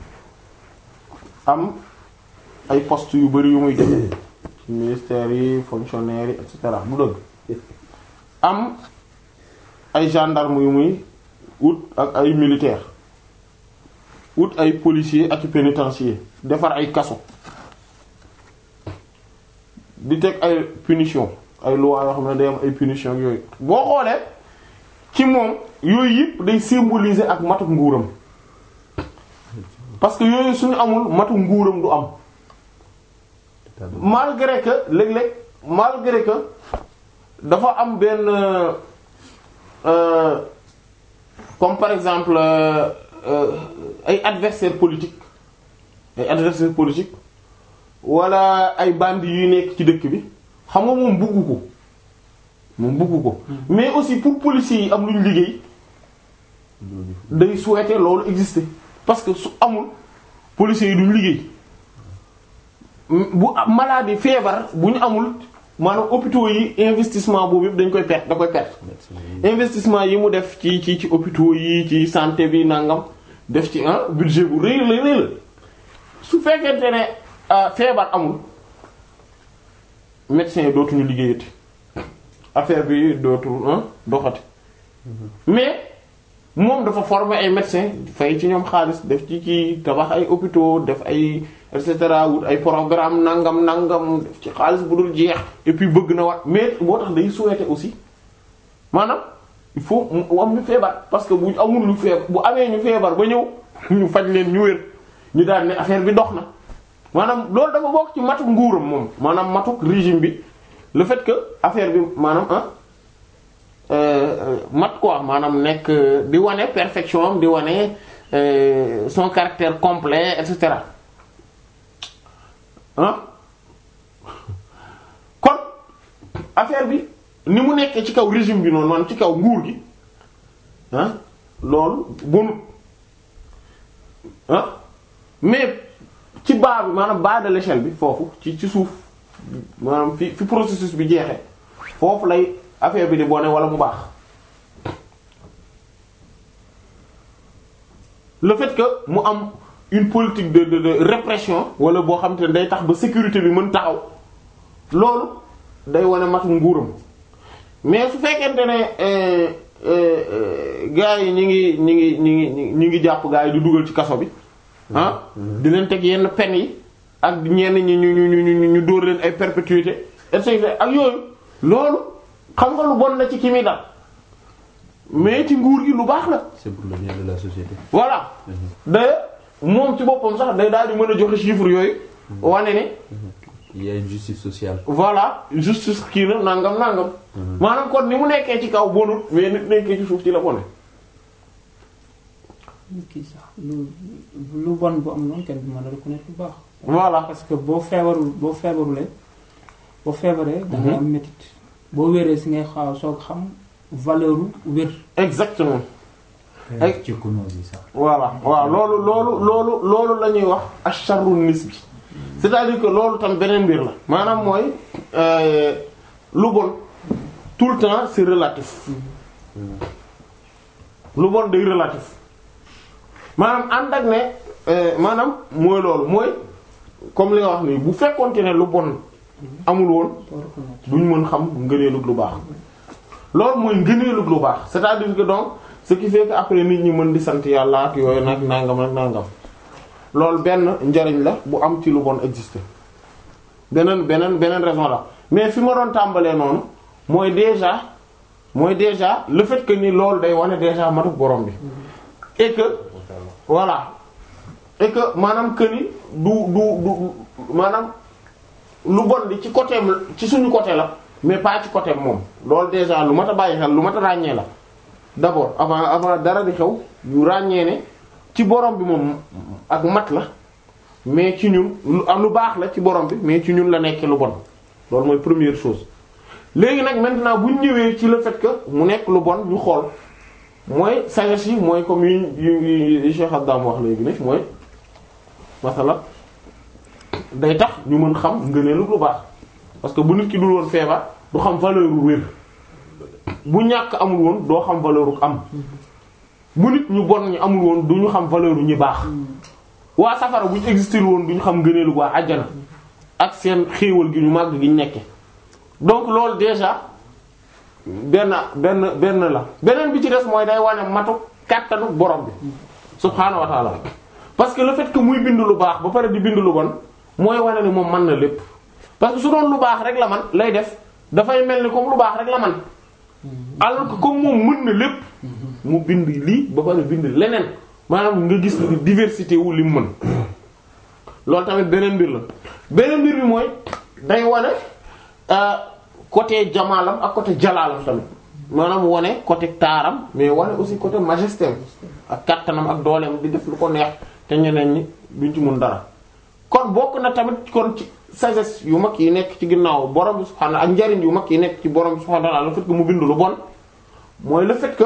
am ay postes yu bari yu muy def ci ministères yi fonctionnaires yi et cetera du dëgg am ay gendarmes yu muy wut ak ay militaires wut ay policiers ak pénitenciers defar ay kaso di teg ay punition ay lois yoo xam ne day am ay punition yooyu boo xoolee ci moom yooyu yëpp day symboliser ak matu nguuram parce que yooyu suñu amul matu nguuram du am malgré que léeg-léeg malgré que dafa am benn euh, comme par exemple euh, euh, ay adversaires politiques ay adversaires politiques wala ay bandits yuy nekk ci dëkk bi xam nga moom buggu ko moom buggu ko mais aussi pour policiers yi am lu ñu liggéey day souhaiter loolu exister parce que su amul policiers yi duñ liggéey bu maladie feebar bu ñu amul maanaam hôpitaux yi investissement boobu yëpp dañ koy perte da koy perte investissement yi mu def ci ci ci hôpitaux yi ci santé bi nangam def ci un budget bu rëy la rëy la su fekkente ne feebar amul médecins yi dootuñu liggéeyati affaire bi dootul doxati mais moom dafa former ay médecins fay ci ñoom xaalis def ci ci tabax ay hôpitaux def ay et cetera wut ay programme nangam nangam def ci xaalis bu dul jeex et puis bëgg na wat mais boo tax day souhaiter aussi maanaam il faut mu am ñu feebar parce que bu amul lu feebar bu amee ñu feebar ba ñëw ñu faj leen ñu wér ñu daal ne affaire bi dox na maanaam loolu dafa bokk ci matuk nguuram moom maanaam matuk régime bi le fait que affaire bi maanaam ah mat quoi maanaam nekk di wane perfection am di wane son caractère complet et cetera ah kon affaire bi ni mu nekkee ci kaw régime bi noonu maanaam ci kaw nguur gi ah loolu bonut ah mais ci bas bi maanaam bas de l'échelle bi foofu ci ci suuf maanaam fi fi processus bi jeexee foofu lay affaire bi di bone wala mu baax le fait que mu am une politique de de de répression wala boo xam te ne day tax ba sécurité bi mën taxaw loolu day wane matu nguuram mais su fekkente ne euh, euh, euh, gars yi ñi ngi ñi ngi ñi ngi ñi ngi jàpp gars yi di dugal ci kaso bi ah di leen teg yenn peine yi ak ñenn ñi ñu ñu ñu ñu ñu dóor leen ay perpétuité et cetera ak yooyu loolu xam nga lu bon na ci ki muy dal mais ci nguur gi lu baax la c'est pour le bien de la société. voilà d'ailleurs moom ci boppam sax day daal di mën a joxe chiffre yooyu wane ne Il y a une justice sociale. voilà justice kii na nangam nangam maanaam kon ni mu nekkee ci kaw bonut mais nit nekkee ci suuf ci la bone kii sax lu lu bon bu am noonu kenn du mën a reconnaître lu baax. voilà parce que boo feebarul boo feebarulee boo feebaree. da ngay am métit boo wéree si ngay xaaw soog xam valeur u wér. exactement Ay. ci kunoos yi sax. voilà waaw loolu loolu loolu loolu la ñuy wax asharru nisbi c'est-à-dire que loolu tam beneen mbir la maanaam mooy euh, lu bon tout le temps c'est relatif lu bon day relatif maanaam ànd ak ne euh, maanaam mooy loolu mooy comme li nga wax nii bu fekkonte ne lu bon amul woon doo reconnaître. duñ mën xam ngëneelug lu baax loolu mooy ngëneelug lu baax c'est-à-dire que donc ce qui fait que après nit ñi mën di sant yàlla ak yooyu nag nangam ak nangam loolu benn njariñ la bu am ci lu bon exister beneen beneen beneen raison la mais fi ma doon tàmbalee noonu mooy déjà mooy déjà le fait que ni loolu day wane déjà matuk borom bi et que voilà et que maanaam que ni du du du maanaam lu bon li ci côté ci suñu côté la mais pas ci côté moom loolu déjà lu mat a bàyyi xel lu mat a ràññee la d'abord avant avant dara di xew yu ràññee ne ci borom bi moom ak mat la mais ci ñun lu am lu baax la ci borom bi mais ci ñun la nekkee lu bon loolu mooy première chose léegi nag maintenant bu ñu ñëwee ci le fait que mu nekk lu bon ñu xool mooy sagesse yi mooy comme yu yu yu Cheikh Abdam wax léegi ne mooy masala day tax ñu mën xam ngëneelu lu baax parce que bu nit ki dul woon feebar du xam valeur u wér bu ñàkk amul woon doo xam valeur u am bu nit ñu bon ñu amul woon du ñu xam valeur u ñi baax waa safara bu ñu existé woon du ñu xam ngëneelu waa àjjana ak seen xéewal gi ñu màgg gi ñu nekke donc loolu déjà benn benn benn la beneen bi ci des mooy day wane matu kàttanu borom bi subhaanahu wa ta'ala parce que le fait que muy bind lu baax ba pare di bind lu bon mooy wane ni moom mën na lépp parce que su doon lu baax rek la man lay def dafay mel ni comme lu baax rek la man alors que comme moom mën na lépp mu bind lii ba pare bind leneen maanaam nga gis ni diversité wu li mu mën loolu tamit beneen mbir la beneen mbir bi mooy day wane euh, côté jamaalam ak côté jalaalam tamit maanaam wane côté taaram mais wane aussi côté majesté am ak kattanam ak dooleem di def lu ko neex te ñeneen ñi duñ ci mun dara kon bokk na tamit kon ci sagesse yu mag yi nekk ci ginnaaw borom bi subhaanahu ak njariñ yu mag yi nekk ci borom bi subhaanahu wa ta'ala le fait que mu bind lu bon mooy le fait que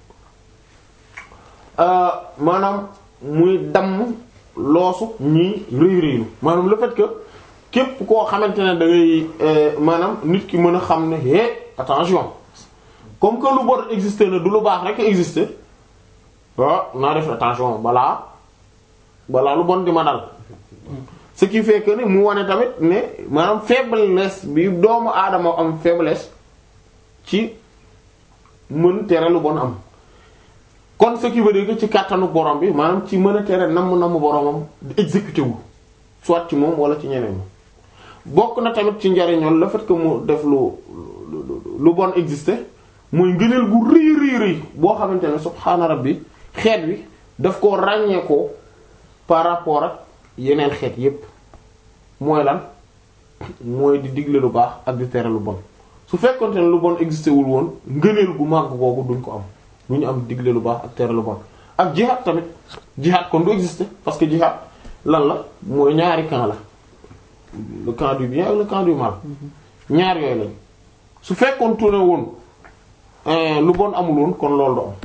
euh, maanaam muy damm loosu ñii rëy rëylu maanaam le fait que képp koo xamante ne da ngay euh, maanaam nit ki mën a xam ne hé attention comme que lu bon existé na du lu baax rek existé ah naa def attention balaa balaa lu bon di ma dal ce qui fait que ni mu wane tamit ne maanaam faiblesse bi doomu aadama am faiblesse ci mën tere lu bon am kon ce qui veut dire que ci kàttanu borom bi maanaam ci mën a tere namm namm boromam di exécuter wu soit ci moom wala ci ñeneen bokk na tamit ci njariñoon le fait que mu def lu lu lu bon exister mooy ngëneel gu rëy rëy rëy boo xamante ne subhaana rabbi xeet wi daf koo ràññee ko par rapport ak yeneen xeet yépp mooy lan mooy di digle lu baax ak di tere lu bon su fekkonte ne lu bon existé wul woon ngëneel gu màgg googu duñ ko am du ñu am digle lu baax ak tere lu bon ak jihad tamit jihad kon du existé parce que jihad lan la mooy ñaari camp la le camp du bien ak le camp du mal ñaar yooyu lañ su fekkoon tourné woon lu bon amul woon kon loolu du am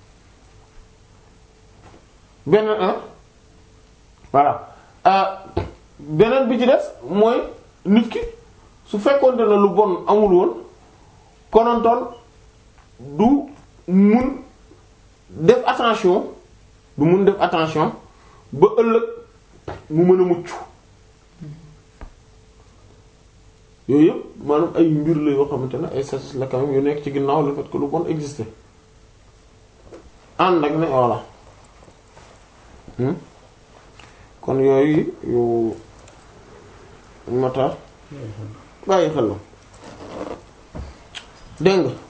beneen ah voilà beneen bi ci des mooy nit ki su fekkoonte ne lu bon amul woon konontoon du mun def attention du mun def attention ba ëllëg mu mën a mucc yooyu yëpp maanaam ay mbir la yoo xamante ne ay satis la quand même yu nekk ci ginnaaw le fait que lu bon existe ànd ak ne voilà Hmm? kon yooyu yu mata bàyyi xel la dégg nga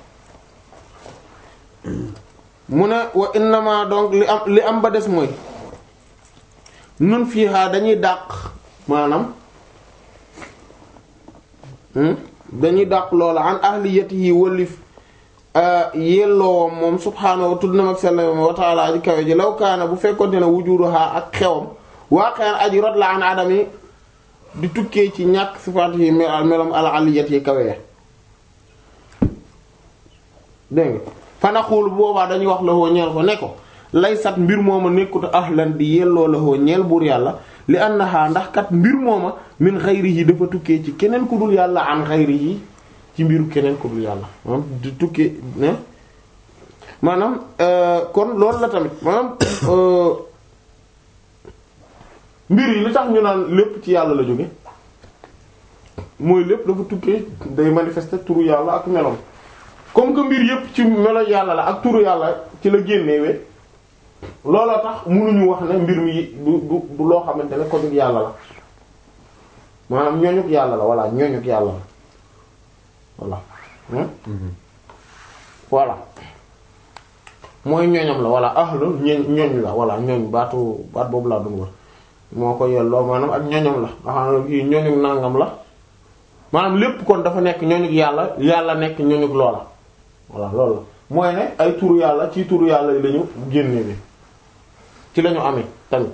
mu ne wa innama donc li am li am ba des mooy nun fii xaa dañuy dàq maanaam hmm? dañuy dàq loola an ahliyatihi wëlif yelloowam moom subhaanahu wa tudd na mag sellam wa ta'ala aji kawe ji law kaana bu fekkonte ne wujuduha ak xewam waaqan aji rot la an adami di tukkee ci ñàkk sifaat yi melom al aliyat yi kawe ya dégg nga fanaxuul boobaa dañuy wax la hoo ñeel ko ne ko lay sat mbir mooma nekkut ahlan di yelloo la hoo ñeel buur yàlla li annaha ndax kat mbir mooma min xayrihi dafa tukkee ci keneen ku dul yàlla an xayrihi ci mbiru keneen ku dul yàlla maanaam di tukkee ne maanaam kon loolu la tamit maanaam mbir yi li tax ñu naan lépp ci yàlla la jóge mooy lépp dafa tukkee day manifester turu yàlla ak melom comme que mbir yépp ci melo yàlla la ak turu yàlla ci la génnewee looloo tax mënuñu wax ne mbir mi du du du loo xamante ne ko dug yàlla la maanaam ñooñuk yàlla la walla ñooñuk yàlla la voilà voilà mooy ñooñam la voilà ahlu ñooñ ñooñ la voilà ñooñ baatu baat boobu laa doon wax moo ko yelloo maanaam ak ñooñam la nga xam ne kii ñooñu nangam la maanaam lépp kon dafa nekk ñooñu yàlla yàlla nekk ñooñu loola voilà loolu la mooy ne ay turu yàlla ci turu yàlla yi lañu génne bi ci lañu amee tamit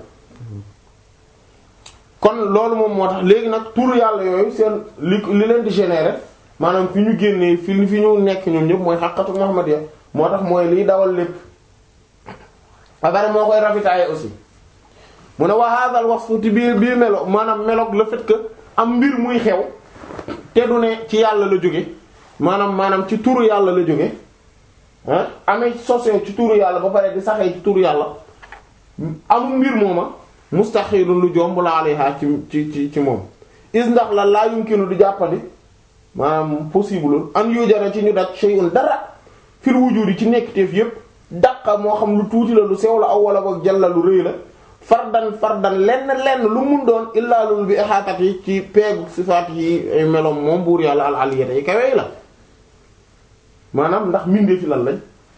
kon loolu moom moo tax léegi nag turu yàlla yooyu seen li li leen di générer maanaam fi ñu génnee fi fi ñu nekk ñoom ñëpp mooy xaqatu Muhammadiyya moo tax mooy liy dawal lépp ba pare moo koy ravitailler aussi mu ne wa hadha al wasfu ti bii bii melo maanaam meloog le fait que am mbir muy xew te du ne ci yàlla la jóge maanaam maanaam ci turu yàlla la jóge ah amee sosee ci turu yàlla ba pare di saxee ci turu yàlla amul mbir mooma mustaxilun lu jomb la alayha ci ci ci ci moom is ndax la laa yumkinu du jàppandi maanaam possible an yujara ci ñu daj shay'un dara fil wujudi ci nekkteef yépp daqa moo xam lu tuuti la lu sew la aw wala boog jalla lu rëy la fardan fardan lenn lenn lu mun doon illaa lul bi ihaatat yi ci peegu sifaat yi ay melom moom buur yàlla al aliyata yi kawey la maanaam ndax mindee fi lan lañ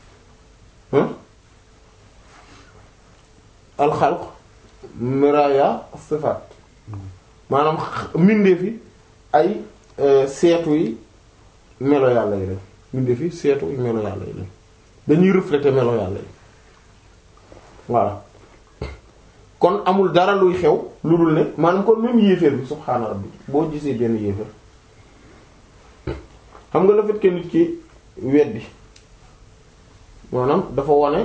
alxalq miraya sifaat maanaam mindee fi ay seetu yi melo yàlla yi lañ mindee fi seetu yi melo yàlla yi lañ dañuy refléter melo yàlla yi voilà kon amul dara luy xew lu dul ne maanaam kon même yéeféer bi subhaana rabbi boo gisee benn yéeféer xam nga le fait que nit ki weddi maanaam dafa wane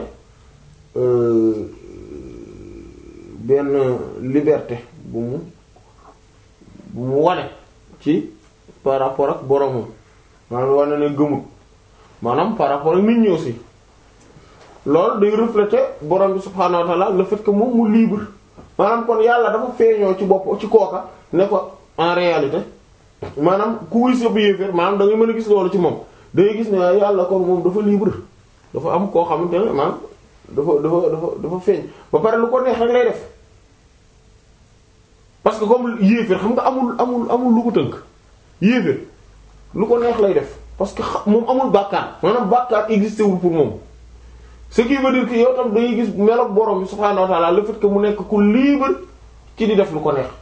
benn liberté bu mu bu mu wane ci par rapport ak boromam maanaam wane ne gëmut maanaam par rapport ak nit ñi aussi loolu day refléter borom bi subhaanahu wa ta'ala le fait que moom mu libre maanaam kon yàlla dafa feeñoo ci bopp ci kooka ne ko en réalité maanaam ku wuy sa yéeféer maanaam da ngay mën a gis loolu ci moom da ngay gis ne yàlla kon moom dafa libre dafa am koo xamante ne maanaam dafa dafa dafa dafa feeñ ba pare lu ko neex rek lay def parce que comme yéeféer xam nga amul amul amul lu ko tënk yéeféer lu ko neex lay def parce que moom amul bàkkaar maanaam bàkkaar existé wul pour moom ce qui veut dire que yow tam dañuy gis meloog borom bi subhaanahu wa ta'ala le fait que mu nekk ku libre ci di def lu ko neex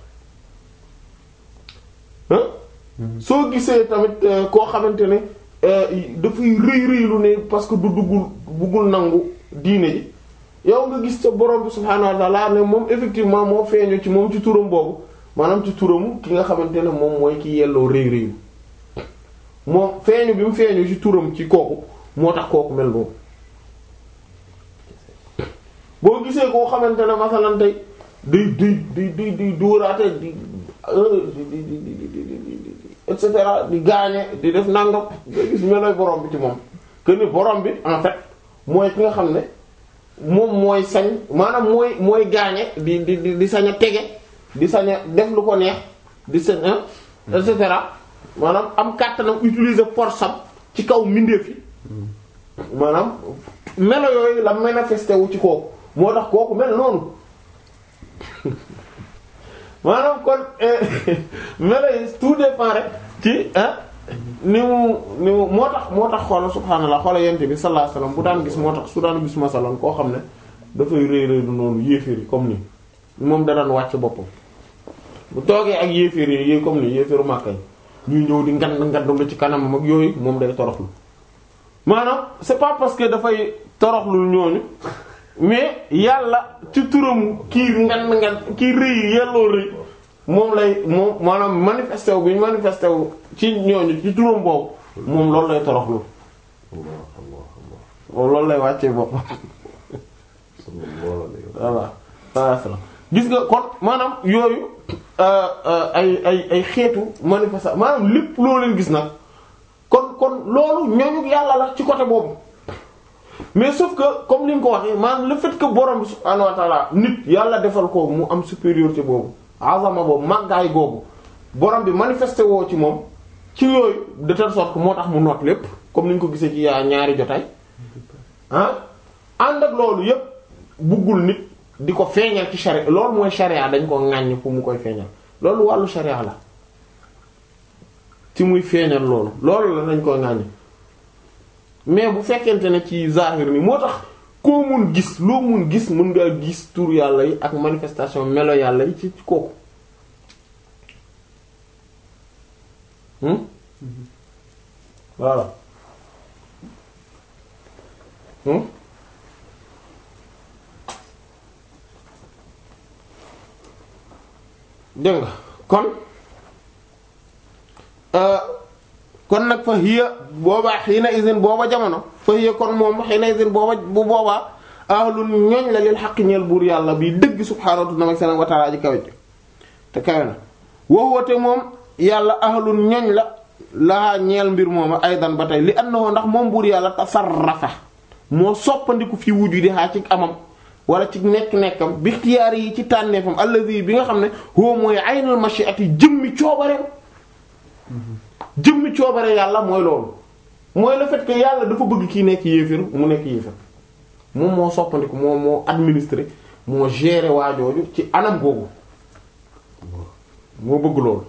soo gisee tamit koo xamante ne dafay rëy rëylu ne parce que du duggul buggul nangu diine ji yow nga gis sa borom bi subhaanahu wa ta'ala ne moom effectivement moo feeñu ci moom ci turam boobu maanaam ci turamu ki nga xamante ne moom mooy ki yelloo rëy rëylu moom feeñu bi mu feeñu ci turam ci kooku moo tax kooku mel boobu boo gisee koo xamante ne masalan tey di di di di di dóoraate di di di di di et cetera di gaañe di def nangam nga gis meloy borom bi ci moom que ni borom bi en fait mooy ki nga xam ne moom mooy sañ maanaam mooy mooy gaañe di di di di sañ a tege di sañ a def lu ko neex di sañ a et cetera maanaam am kàttanam utiliser force am ci kaw mbindeef yi maanaam melo yooyu la manifesté wu ci kooku moo tax kooku mel noonu maanaam kon melo yi tout dépend rek ci ah ni mu ni mu moo tax moo tax xoola subhaanallah xoola yent bi sallallahu alayhi wasallam bu daan gis moo tax su daan gis masalan koo xam ne dafay rëy rëy du noonu yéeféer yi comme ni moom da daan wàcc boppam bu toogee ak yéeféer yi yooyu comme ni yéeféeru Makka yi ñuy ñëw di ngand ngand lu ci kanamam ak yooyu moom day toroxlu maanaam c'est pas parce que dafay toroxlu ñooñu mais yàlla ci turam kii ngan ngan kii rëy yelloo rëy moom lay moom maanaam manifesté wu bi ñu manifesté wu ci ñooñu ci turam boobu moom loolu lay toroxlu moom loolu lay wàccee boppam voilà voilà gis nga kon maanaam yooyu ay ay ay xeetu manifestation maanaam lépp loo leen gis nag kon kon loolu ñooñu yàlla la ci côté boobu mais sauf que comme ni nga ko waxee maanaam le fait que borom bi subhaanahu wa ta'ala nit yàlla defal ko mu am supériorité boobu azama boobu màggaay googu borom bi manifesté woo ci moom ci yooyu de telle sorte que moo tax mu noot lépp comme ni ñu ko gisee ci yaa ñaari jotaay ah ànd ak loolu yépp buggul nit di ko feeñal ci charia loolu mooy charia dañ ko ŋàññ fu mu koy feeñal loolu wàllu charia la ci muy feeñal loolu loolu la dañ koy ŋàññ mais bu fekkente ne ci zahir ni moo tax koo mun gis loo mun gis mun nga gis tur yàlla yi ak manifestation melo yàlla yi ci kooku hmm voilà hmm dégg nga kon kon nag fa hiya boobaa xiina isin booba jamono fa hiya kon moom xiina isin booba bu boobaa ahlun ñooñ la lil xaq ñeel buur yàlla bi dëgg subhaanahu wa ta'ala ji kawe te kawe na wowoote moom yàlla ahlun ñooñ la laa ñeel mbir mooma aydan ba tey li annahu ndax moom buur yàlla tasarrafa moo soppandiku fi wujudi xaa ci amam wala ci nekk-nekkam bi ixtiyaar yi ci tànneefam allazi bi nga xam ne huwa mooy aynul mashi'ati jëmmi coobareem jëmmi coobare yàlla mooy loolu mooy le fait que yàlla dafa bëgg kii nekk yéefér mu nekk yéefér moom moo soppandiku moo moo administré moo géré waajooju ci anam googu moo bëgg loolu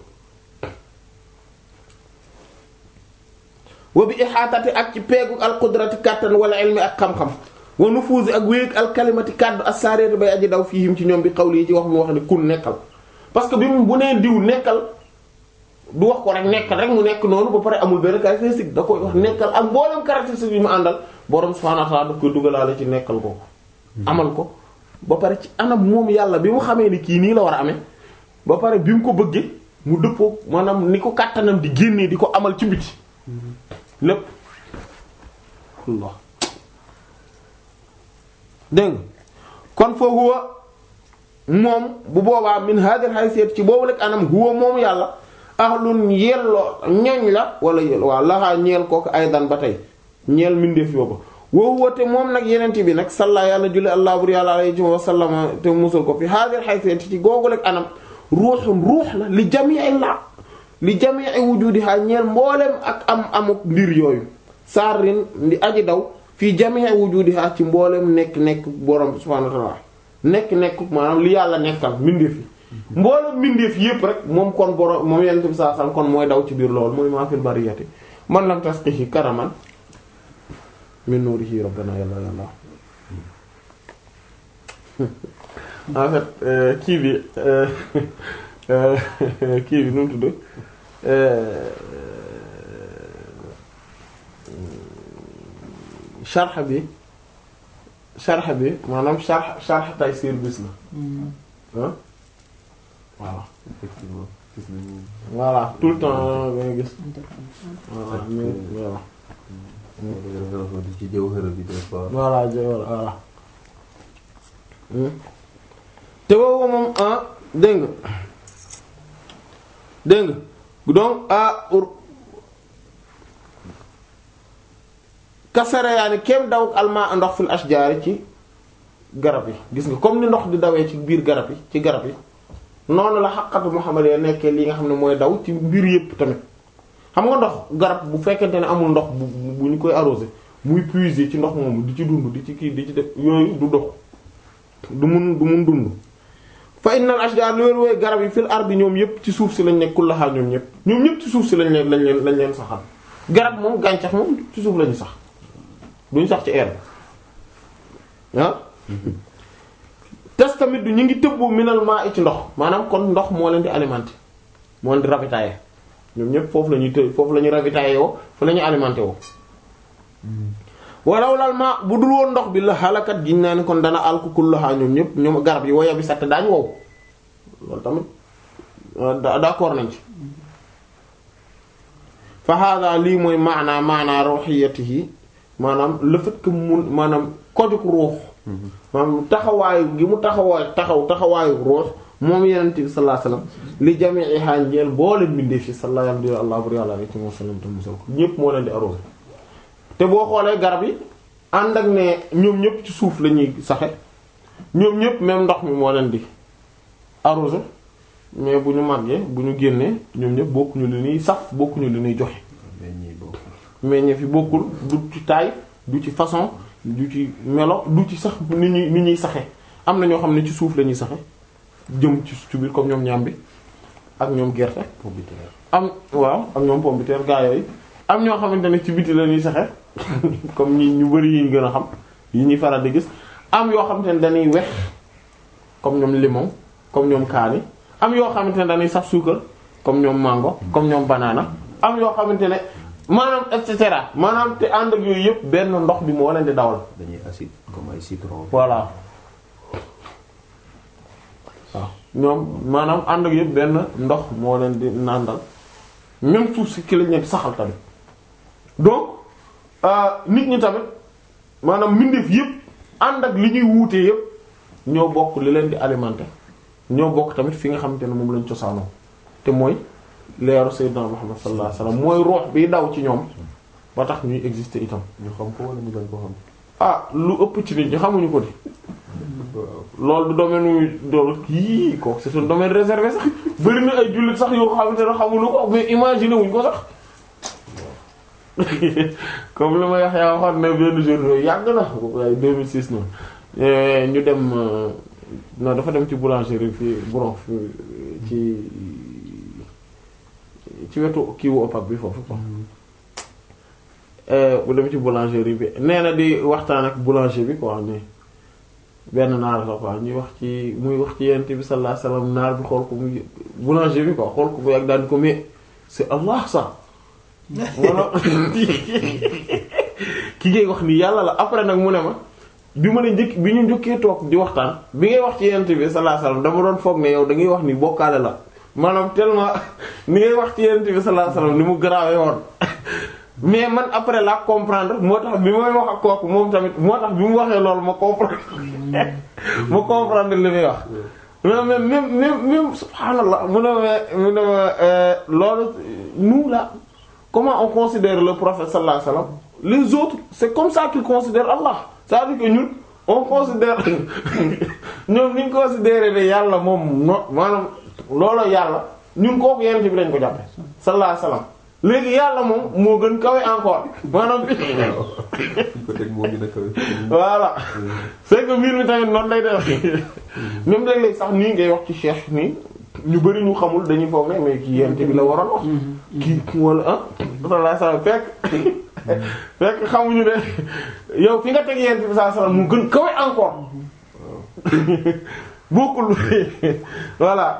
wa bi ihaatati ak ci peegu al qudrati kàttan wala ilmi ak xam-xam wa nufuuzi ak wéeg al kalimati kàddu as-saariyati bay aji daw fiihim ci ñoom bi xawli yi ci wax mu wax ne kun nekkal parce que bi mu bu nee diw nekkal du wax ko rek nekkal rek mu nekk noonu ba pare amul benn caractéristique da koy wax nekkal ak mboolem caractéristique yi mu àndal borom subhaanahu wa ta'aala daf koy dugalaale ci nekkal ko amal ko ba pare ci anam moom yàlla bi mu xamee ni kii nii la war a amee ba pare bi mu ko bëggee mu dëppoo maanaam ni ko kàttanam di génnee di ko amal ci biti lépp Allah dégg nga kon fa huwa moom bu boobaa min hadhihi haysiyat ci boobu rek anam huwa moom yàlla ahlun yelloo ñoñ la wala yelloo waaw laxaa ñeel kooku aydan ba tey ñeel mbindeef yóbba woo woote moom nag yenente bi nag salla yàlla julli allah bur yàlla alayhi wa sallama te musal ko fi hadhihi haysiyat ci googu rek anam ruuxum ruux la li jami'i la li jami'i wujudiha ñeel mboolem ak am amuk mbir yooyu saarin di aji daw fii jami'i wujudiha ci mboolem nekk nekk borom subhanahu wa ta'ala nekk nekk maanaam li yàlla nekkal mbindeef yi mboolem mbindeef yépp rek moom kon borom moom yenent bi saa sal kon mooy daw ci biir loolu mooy maa fil bariyati man lam tasqihi karaman min nurihi rabbana yàlla yàlla en fait kii bi kii bi nu mu tudd sharh bi sharh bi maanaam sharh sharh Taysir bis la ah voilà effectivement gis nañu voilà tout le temps nga gis voilà mais voilà di ci jawhara bi des fois voilà jë voilà voilà te boobu moom ah dégg nga dégg nga donc ah kasara yaa ni kem daw almaa ndox fil ashjaari ci garab yi gis nga comme ni ndox di dawee ci biir garab yi ci garab yi noonu la xaqatu Muhammad ya nekkee li nga xam ne mooy daw ci mbir yépp tamit xam nga ndox garab bu fekkente ne amul ndox bu bu ñu koy arrosé muy puiser ci ndox moomu di ci dund di ci kii di ci def yooyu du dox du mun du mun dund fa innal ashjar lu wér wooy garab yi fil ardi ñoom yépp ci suuf si lañ nekk kullaha ñoom ñépp ñoom ñépp ci suuf si lañ leen lañ leen lañ leen saxal garab moom gàncax moom ci suuf lañu sax duñ sax ci air ah tes tamit du ñu ngi tëbbu minal maa ci ndox maanaam kon ndox moo leen di alimenter moo leen di ravitailler ñoom ñépp foofu la ñuy të foofu la ñuy ravitailler woo fa la ñuy alimenter woo walaw lal ma bu dul woon ndox bi la xalakat giñ naa ni kon dana alku kullaha ñoom ñépp ñoom garab yi woya bi satt daañ wow loolu tamit d'accord nañ ci fa hada lii mooy maanaa maanaa ruhiyatihi maanaam le fait que mun maanaam kojuk ruux maanaam taxawaayu gi mu taxawaay taxaw taxawaayu ruux moom yenente bi sallallahu alayhi wasallam li jami'iha njeel boo leen bindee fi sallallahu alayhi wa sallam te musal ko ñépp moo leen di arrosé te boo xoolee garab yi ànd ak ne ñoom ñépp ci suuf la ñuy saxe ñoom ñépp même ndox mi moo leen di arrosé mais bu ñu màggee bu ñu génnee ñoom ñépp bokkuñu li ñuy saf bokkuñu li ñuy joxe meññeef yi bokkul du ci taille du ci façon du ci melo du ci sax ni ñuy ni ñuy saxe am na ñoo xam ne ci suuf la ñuy saxe jëm ci ci biir comme ñoom ñambi ak ñoom gerte am waaw ak ñoom pomme de terre gaa yooyu am ñoo xamante ne ci biti la ñuy saxe comme ñi ñu bari yi ñu gën a xam yi ñuy faral di gis am yoo xamante ne dañuy wex comme ñoom limon comme ñoom kaani am yoo xamante ne dañuy saf suukar comme ñoom mango comme ñoom banana am yoo xamante ne maanaam et cetera maanaam te ànd ak yooyu yëpp benn ndox bi moo leen di dawal. dañuy acide comme ay citron. voilà waaw ñoom maanaam ànd ak yëpp benn ndox moo leen di nàndal même suuf si ki lañ leen saxal tamit donc nit ñi tamit maanaam mbindeef yëpp ànd ak li ñuy wuutee yëpp ñoo bokk li leen di alimenter ñoo bokk tamit fi nga xamante ne moom lañ cosaanoo te mooy. leeru sayyidina Muhammad sallallahu alayhi wasallam mooy ruux bi daw ci ñoom ba tax ñuy exister itam. ñu xam ko wala ñu bañ ko xam. ah lu ëpp ci nit ñi xamuñu ko di. loolu du domaine wu dool kii kooku c'est un domaine réservé sax bari na ay jullit sax yoo xamante ne xamuñu ko mais imaginer wuñ ko sax. comme li ma wax yaa waxoon ne benn jour yàgg na ay 2006 noonu ñu dem non dafa dem ci boulangerie fii Bouron ci. ci wetu kiiwu OPAC bi foofu quoi bu dem ci boulangerie bi nee na di waxtaan ak boulanger bi quoi ni benn naar la quoi ñuy wax ci muy wax ci yent bi sallallahu alayhi wasallam naar bi xool ko muy boulanger bi quoi xool ko bu yàgg daal di ko mais c'est Allah ça wala ki ngay wax ni yàlla la après nag mu ne ma bi ma la njëkk bi ñu njëkkee toog di waxtaan bi ngay wax ci yent bi sallallahu alayhi wasallam dama doon foog ne yow da ngay wax ni bokkaale la maanaam tellement ni ngay wax ci yonent bi sallallahu alayhi wasallam ni mu garaawee woon mais man après la comprendre moo tax bi may wax ak kooku moom tamit moo tax bi mu waxee loolu ma comprendre ma comprendre li muy wax. même même même même subhanallah mu ne ma mu ne ma loolu nous là comment on considère le prophète sallallahu alayhi wasallam les autres c'est comme ça qu'ils considèrent Allah c'est-à-dire que ñun on considère ñoom ni ñu considéré ne yàlla moom no maanaam. loolu yàlla ñun kooku yenent bi lañ ko jàppe sallallahu alayhi wasallam léegi yàlla moom moo gën kawe encore maanaam bi ko teg moo gën a kawe. voilà c'est que mbir mi tamit noonu lay def même léeg-léeg sax nii ngay wax ci cheikh nii ñu bari ñu xamul dañuy foog ne mais kii yenent bi la waroon wax kii wala ah sallallahu alayhi wasallam fekk fekk xamuñu ne yow fi nga teg yenent bi sallallahu alayhi wasallam mu gën kawe encore bokkul voilà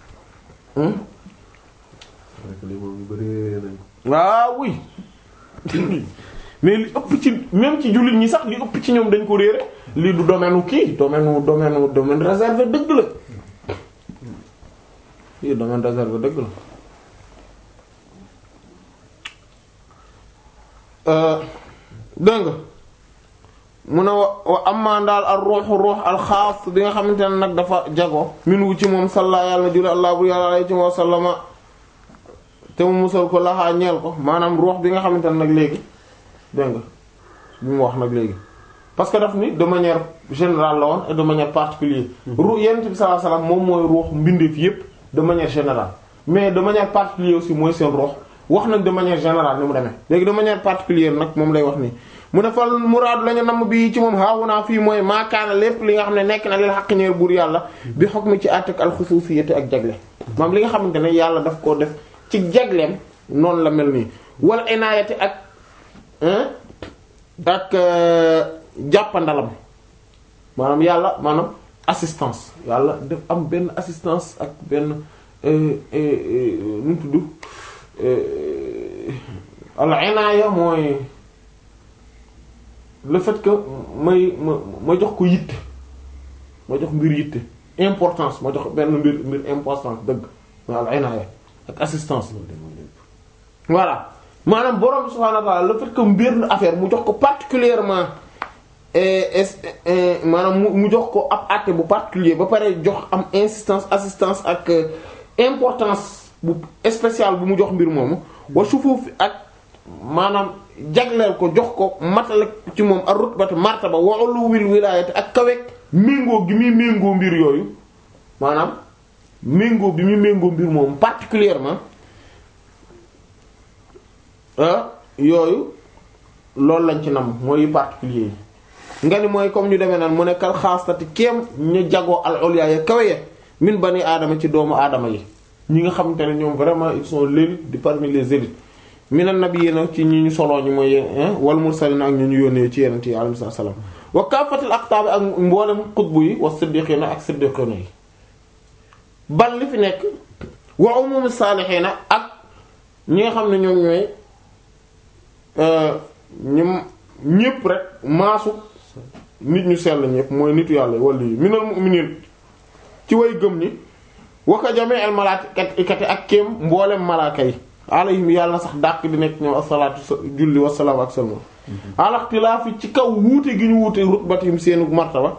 waaw oui mais li ëpp ci même ci jullit ñi sax li ëpp ci ñoom dañ ko réere lii du domaine kii domaine domaine domaine réservé dëgg la lii domaine réservé dëgg la dégg nga mu ne wa wa amma daal al ruuxu ruux al xaas bi nga xamante ne nag dafa jago min wu ci moom salla yàlla julli allah bu yàlla alayhi wa sallama te mu musal ko laxaa ñeel ko maanaam ruux bi nga xamante ne nag léegi dégg nga bi mu wax nag léegi parce que daf ni de manière générale la woon et de manière particulière ruux yonent bi sallallahu alayhi wasallam moom mooy ruux mbindeef yépp de manière générale mais de manière particulière aussi mooy seen ruux wax nañ de manière générale ni mu demee léegi de manière particulière nag moom lay wax nii mu ne fal muraadu la ñu namm bii ci moom haahunaa fii mooy maakaana lépp li nga xam ne nekk na lil xaq ñeer buur yàlla bi hukmi ci àttek alxusuusiyati ak jagle maam li nga xamante ne yàlla daf koo def ci jagleem noonu la mel nii wala inaayati ak ak jàppandalam maanaam yàlla maanaam assistance yàlla def am benn assistance ak benn nu mu tudd al inaaya mooy le fait que may ma ma jox ko yitte ma jox mbir yitte importance ma jox benn mbir mbir importance dëgg ma al inaaya ak assistance voilà maanaam borom subhaanahu wa ta'ala le fait que mbir affaire mu jox ko particulièrement maanaam mu mu jox ko ab àtte bu particulier ba pare jox am insistance assistance ak importance bu spéciale bu mu jox mbir moomu wa sufuuf ak maanaam jagleel ko jox ko matale ci moom ak rutbati martaba wa uluwil wilaayati ak kaweek méngoo gi muy méngoo mbir yooyu maanaam méngoo bi muy méngoo mbir moomu particulièrement yooyu loolu lañ ci nam mooy particulier yi nga ni mooy comme ñu demee naan mu nekkal xaastati kéem ñu jagoo al ulya ya kawe ya min bani aadama ci doomu aadama yi ñi nga xamante ne ñoom vraiment ils sont l'élite di parmi les élites minan nabiyina ci ñi ñu soloo ñi mooy wal mursalina ak ñu ñu yónnee ci yeneen yi alayhi salaam wa kaafatil aqtaab ak mboolem xutbu yi wa siddiqina ak siddiqina yi bal li fi nekk wa umum saalihiina ak ñi nga xam ne ñoom ñooy ñum ñépp rek maasu nit ñu sell ñépp mooy nitu yàlla wala yi minal mu'minin ci way gëm ñi waka jamee al malaakati ak kéem mboolem malaaka yi alayhim yàlla na sax dàq di nekk ñoom asalaatu julli wasalaam ak salma alaxtilaafi ci kaw wuute gi ñu wuute rutbatihim seenu martaba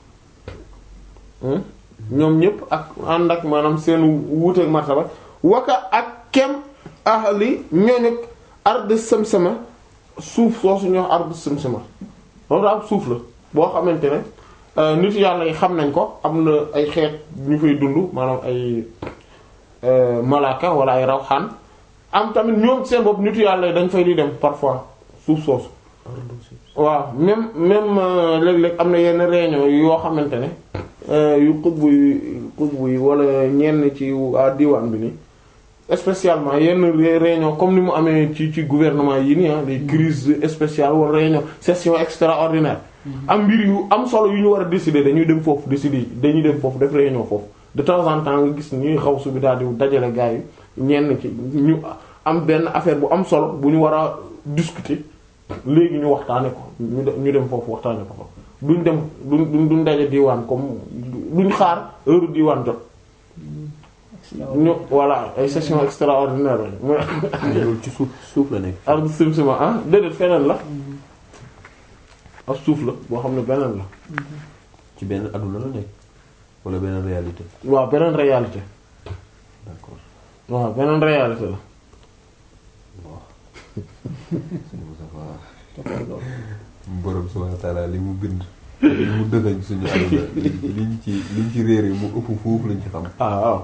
ñoom ñépp ak ànd ak maanaam seenu wuute ak martaba waka ak kem ahli ñooñu ard samsama suuf soosu ñoo ard samsama loolu daal suuf la boo xamante ne nit yàlla yi xam nañ ko am na ay xeet ñu fay dund maanaam ay malaaka wala ay rawxaan am tamit ñoom seen bopp nitu yàlla yi dañ fay di dem parfois suuf soosu waaw même même léeg-léeg am na yenn réunion yoo xamante ne yu xutbu yi xutbu yi wala ñenn ci waa diwaan bi nii spécialement yenn réunion comme ni mu amee ci ci gouvernement yi nii ah les crises spéciales wala réunion session extraordinaire am mbir yu am solo yu ñu war a décider dañuy dem foofu décider dañuy dem foofu def réunion foofu de temps en temps nga gis ñuy xaw su bi daal di dajale gars yi ñenn ci ñu am benn affaire bu am solo bu ñu war a discuter léegi ñu waxtaane ko ñu dem ñu dem foofu waxtaane ko ko duñ dem duñ duñ daje diwaan comme duñ xaar heure diwaan jot ñu voilà ay session extraordinaire la mooy loolu ci suuf suuf la nekk. ardu simsima ah déedéet feneen la ak suuf la boo xam ne beneen la ci benn adduna la nekk wala benn réalité. waaw beneen réalité d'accord waaw beneen réalité la bon. sëñ Moustapha borom subhanahu wa ta'ala li mu bind. li mu dëgëñ suñu àdduna liñ ci liñ ci réere mu ëpp foofu lañ ci xam. ah waaw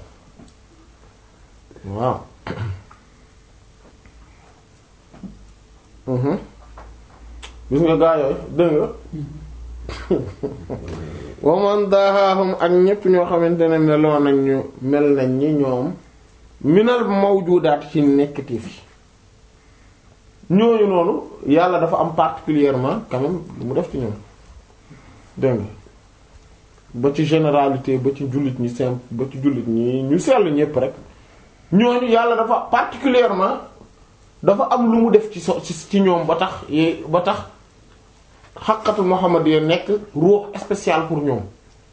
waaw mhm gis nga gaa yooyu dégg nga waman dahaahum ak ñépp ñoo xamante ne meloo nañ ñu mel nañ ñi ñoom minal mawjudaat ci nekkati fi ñooñu noonu yàlla dafa am particulièrement quand même lu mu def ci ñoom dégg nga ba ci généralité ba ci jullit ñi simple ba ci jullit ñi ñu sell ñépp rek ñooñu yàlla dafa particulièrement dafa am lu mu def ci so ci ci ñoom ba tax yi ba tax xaqatul Muhammad ya nekk ruux spécial pour ñoom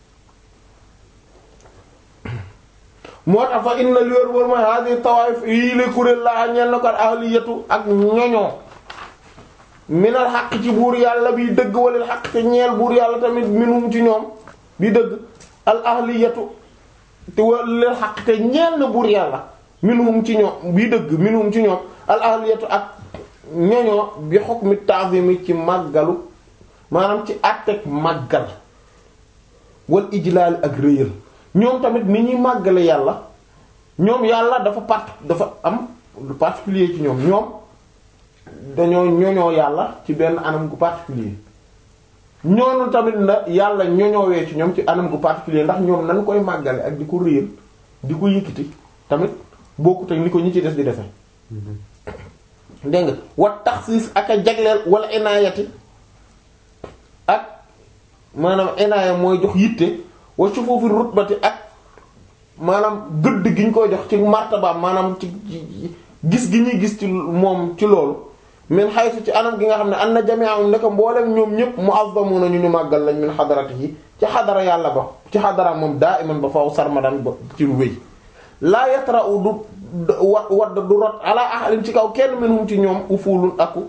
moo tax fa inna li wér wër mooy hadi tawaif yii la kuréel laa ñeel na ko ahliyatu ak ñoñoo minal xaq ci buur yàlla bi dëgg walil xaq te ñeel buur yàlla tamit minum ci ñoom bi dëgg al ahliyatu te walil xaq te ñeel na buur yàlla minhum ci ñoom bii dëgg minhum ci ñoom al ahliyatu ak ñoñoo bi hukmi ta'zimi ci màggalu maanaam ci àtteeg màggal wal ijlaal ak réyal ñoom tamit ni ñuy màggale yàlla ñoom yàlla dafa part dafa am lu particulier ci ñoom ñoom dañoo ñoñoo yàlla ci benn anam gu particulier ñoonu tamit na yàlla ñoñoowee ci ñoom ci anam gu particulier ndax ñoom nan koy màggale ak di ko réyal di ko yëkkati tamit bokkut ak ni ko ñi ci des di defe dégg nga wat taxsiis ak a jagleel wala inaayati ak maanaam inaaya mooy jox yitte wa sufuufi rutbati ak maanaam gëdd gi ñu koy jox ci martabaam maanaam ci gis gi ñuy gis ci moom ci loolu min haythu ci anam gi nga xam ne an na jami'ahum nekk mboolem ñoom ñëpp mu'azzamuna ñu ñu màggal lañ min xadaratihi ci xadara yàlla ba ci xadara moom da'iman ba faw sarmadan ba ci lu wéy laa yatra'u du wa wadd du rot ala ahadin ci kaw kenn minhum ci ñoom ufulun aku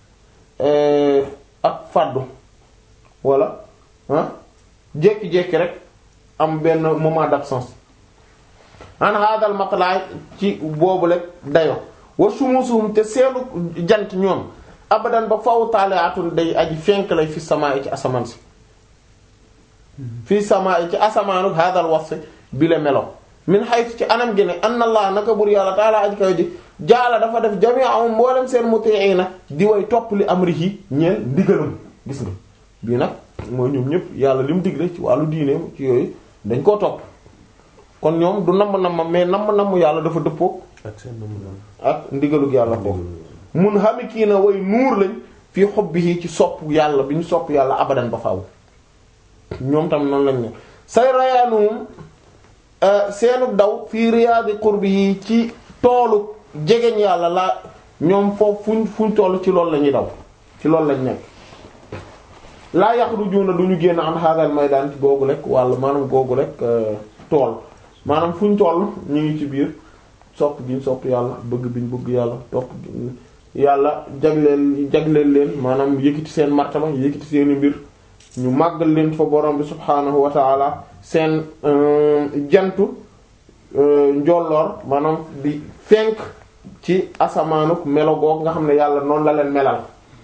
ak fàddu wala ah jékki-jékki rek am benn moment d'absence an hadal matlaay ci boobu rek dayo wa sumusuhum te seenu jant ñoom abadan ba faw taaliatun day aji fenk lay fi samaa ci asamaan si fi samaa ci asamaanu hadal wasf bi la melo min haythu ci anam gi ne anna allah naka bur yàlla taala aji kaw ji jaala dafa def jami'ahum mboolem seen muti'ina di way topp li amrihi ñeel ndigalam gis nga bii nag mooy ñoom ñëpp yàlla li mu digle ci wàllu diineem ci yooyu dañ koo topp kon ñoom du namm namm mais namm namm yàlla dafa dëppoo ak seen namm ak ndigalug yàlla foofu mun xami kii na way nuur lañ fii hubbihi ci sopp yàlla bi ñu sopp yàlla abadan ba faaw ñoom tam noonu lañ ne say rayaanuhum seenu daw fii riyaadi qurbihi ci toolu jegeñ yàlla la ñoom foofu fuñ fuñ toll ci loolu la ñuy daw ci loolu lañ nekk laa yaxrujuuna du ñu génn an hadal maydaan ci googu rek walla maanaam googu rek tool maanaam fuñ toll ñu ngi ci biir sopp giñ sopp yàlla bëgg biñ bëgg yàlla topp yàlla jagleel jagleel leen maanaam yëkkati seen martaba yëkkati seeni mbir ñu màggal leen fa borom bi subhaanahu wa taala seen jantu njolloor maanaam di fenk ci asamaanuk melo goog nga xam ne yàlla noonu la leen melal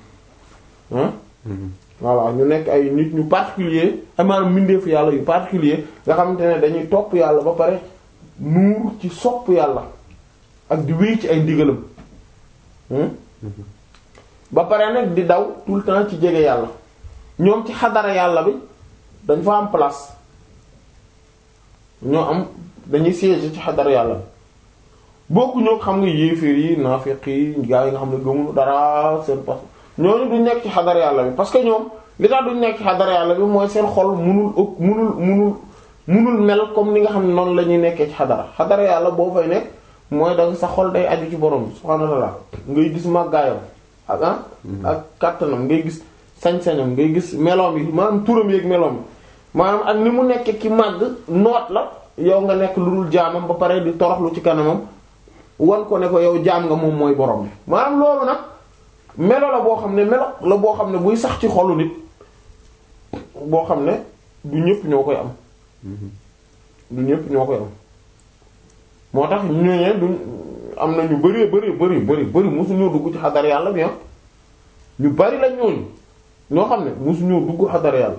voilà ñu nekk ay nit ñu particulier ay maanaam mbindeefu yàlla yu particulier nga xamante ne dañuy topp yàlla ba pare nuur ci sopp yàlla ak di wéy ci ay ndigalam ba pare nag di daw tout le temps ci jege yàlla ñoom ci xadara yàlla bi dañ fa am place ñoo am dañuy siège ci xadara yàlla bi bokku ñoo xam nga yéeféer yi naafiq yi gaa yi nga xam ne gëmunu dara seen pas ñooñu duñ nekk ci xadara yàlla bi parce que ñoom li tax duñ nekk ci xadara yàlla bi mooy seen xol munul ëpp munul munul munul mel comme ni nga xam ne noonu la ñuy nekkee ci xadara xadara yàlla boo fay nekk mooy da sa xol day aju ci borom bi subhaanahu wa ta'ala ngay gis màggaayam ak ah ak kàttanam ngay gis sañ-sañam ngay gis meloom yi maanaam turam yeeg meloom yi maanaam ak ni mu nekk ki màgg noot la yow nga nekk lu dul jaamam ba pare di toroxlu ci kanamam wan ko ne ko yow jaam nga moom mooy borom bi maanaam loolu nag melo la boo xam ne melo la boo xam ne buy sax ci xolu nit boo xam ne du ñëpp ñoo koy am du ñëpp ñoo koy am moo tax ñooñee du am na ñu bari bari bari bari bari mosuñoo dugg ci xadar yàlla bi ñu bari la ñooñu ñoo xam ne mosuñoo dugg xadar yàlla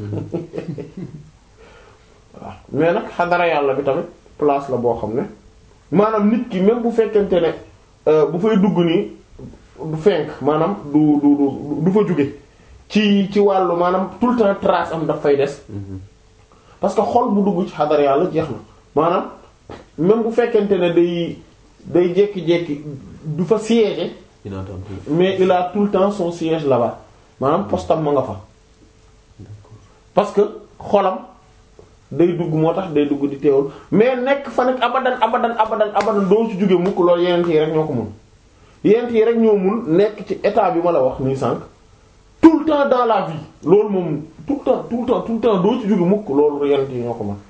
waaw mais nag xadara yàlla bi tamit place la boo xam ne maanaam nit ki même bu fekkente ne bu fay dugg nii du fenk maanaam du du du du fa jóge ci ci wàllu maanaam tout le temps trace am daf fay des parce que xol bu dugg ci xadara yàlla jeex na maanaam même bu fekkente ne day day jékki-jékki du fa siège mais il a tout le temps son siège là-bas maanaam postam ma nga fa parce que xolam day dugg moo tax day dugg di teewul mais nekk fa nekk abadan abadan abadan abadan doo ci jóge mukk loolu yeneen yi rek ñoo ko mun yeneen yi rek ñoo mun nekk ci état bi ma la wax nii sànq tout le temps dans la vie loolu moom tout le temps tout le temps tout le temps doo ci jóge mukk loolu yeneen yi ñoo ko mën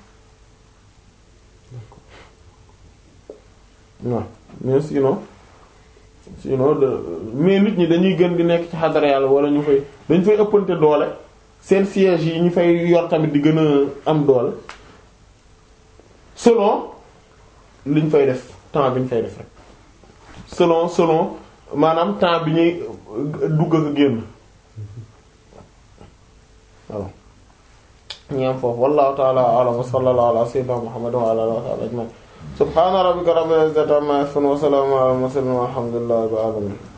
waaw mais sinon sinon de mais nit ñi dañuy gën di nekk ci xadara yàlla wala ñu fay dañ fay ëppante doole seen siège yi ñu fay yor tamit di gën a am doole selon liñ fay def temps bi ñu fay def rek selon selon maanaam temps bi ñuy dugg ak génn voilà ñu am foofu wallahu ta'ala a'lam wa sallallahu ala sayyidina muhammadin wa ala alihi wa sahbihi ajma'in subhana rabbika rabbil izzati amma yasifun wa salamun ala al mursalin walhamdulillahi rabbil alamin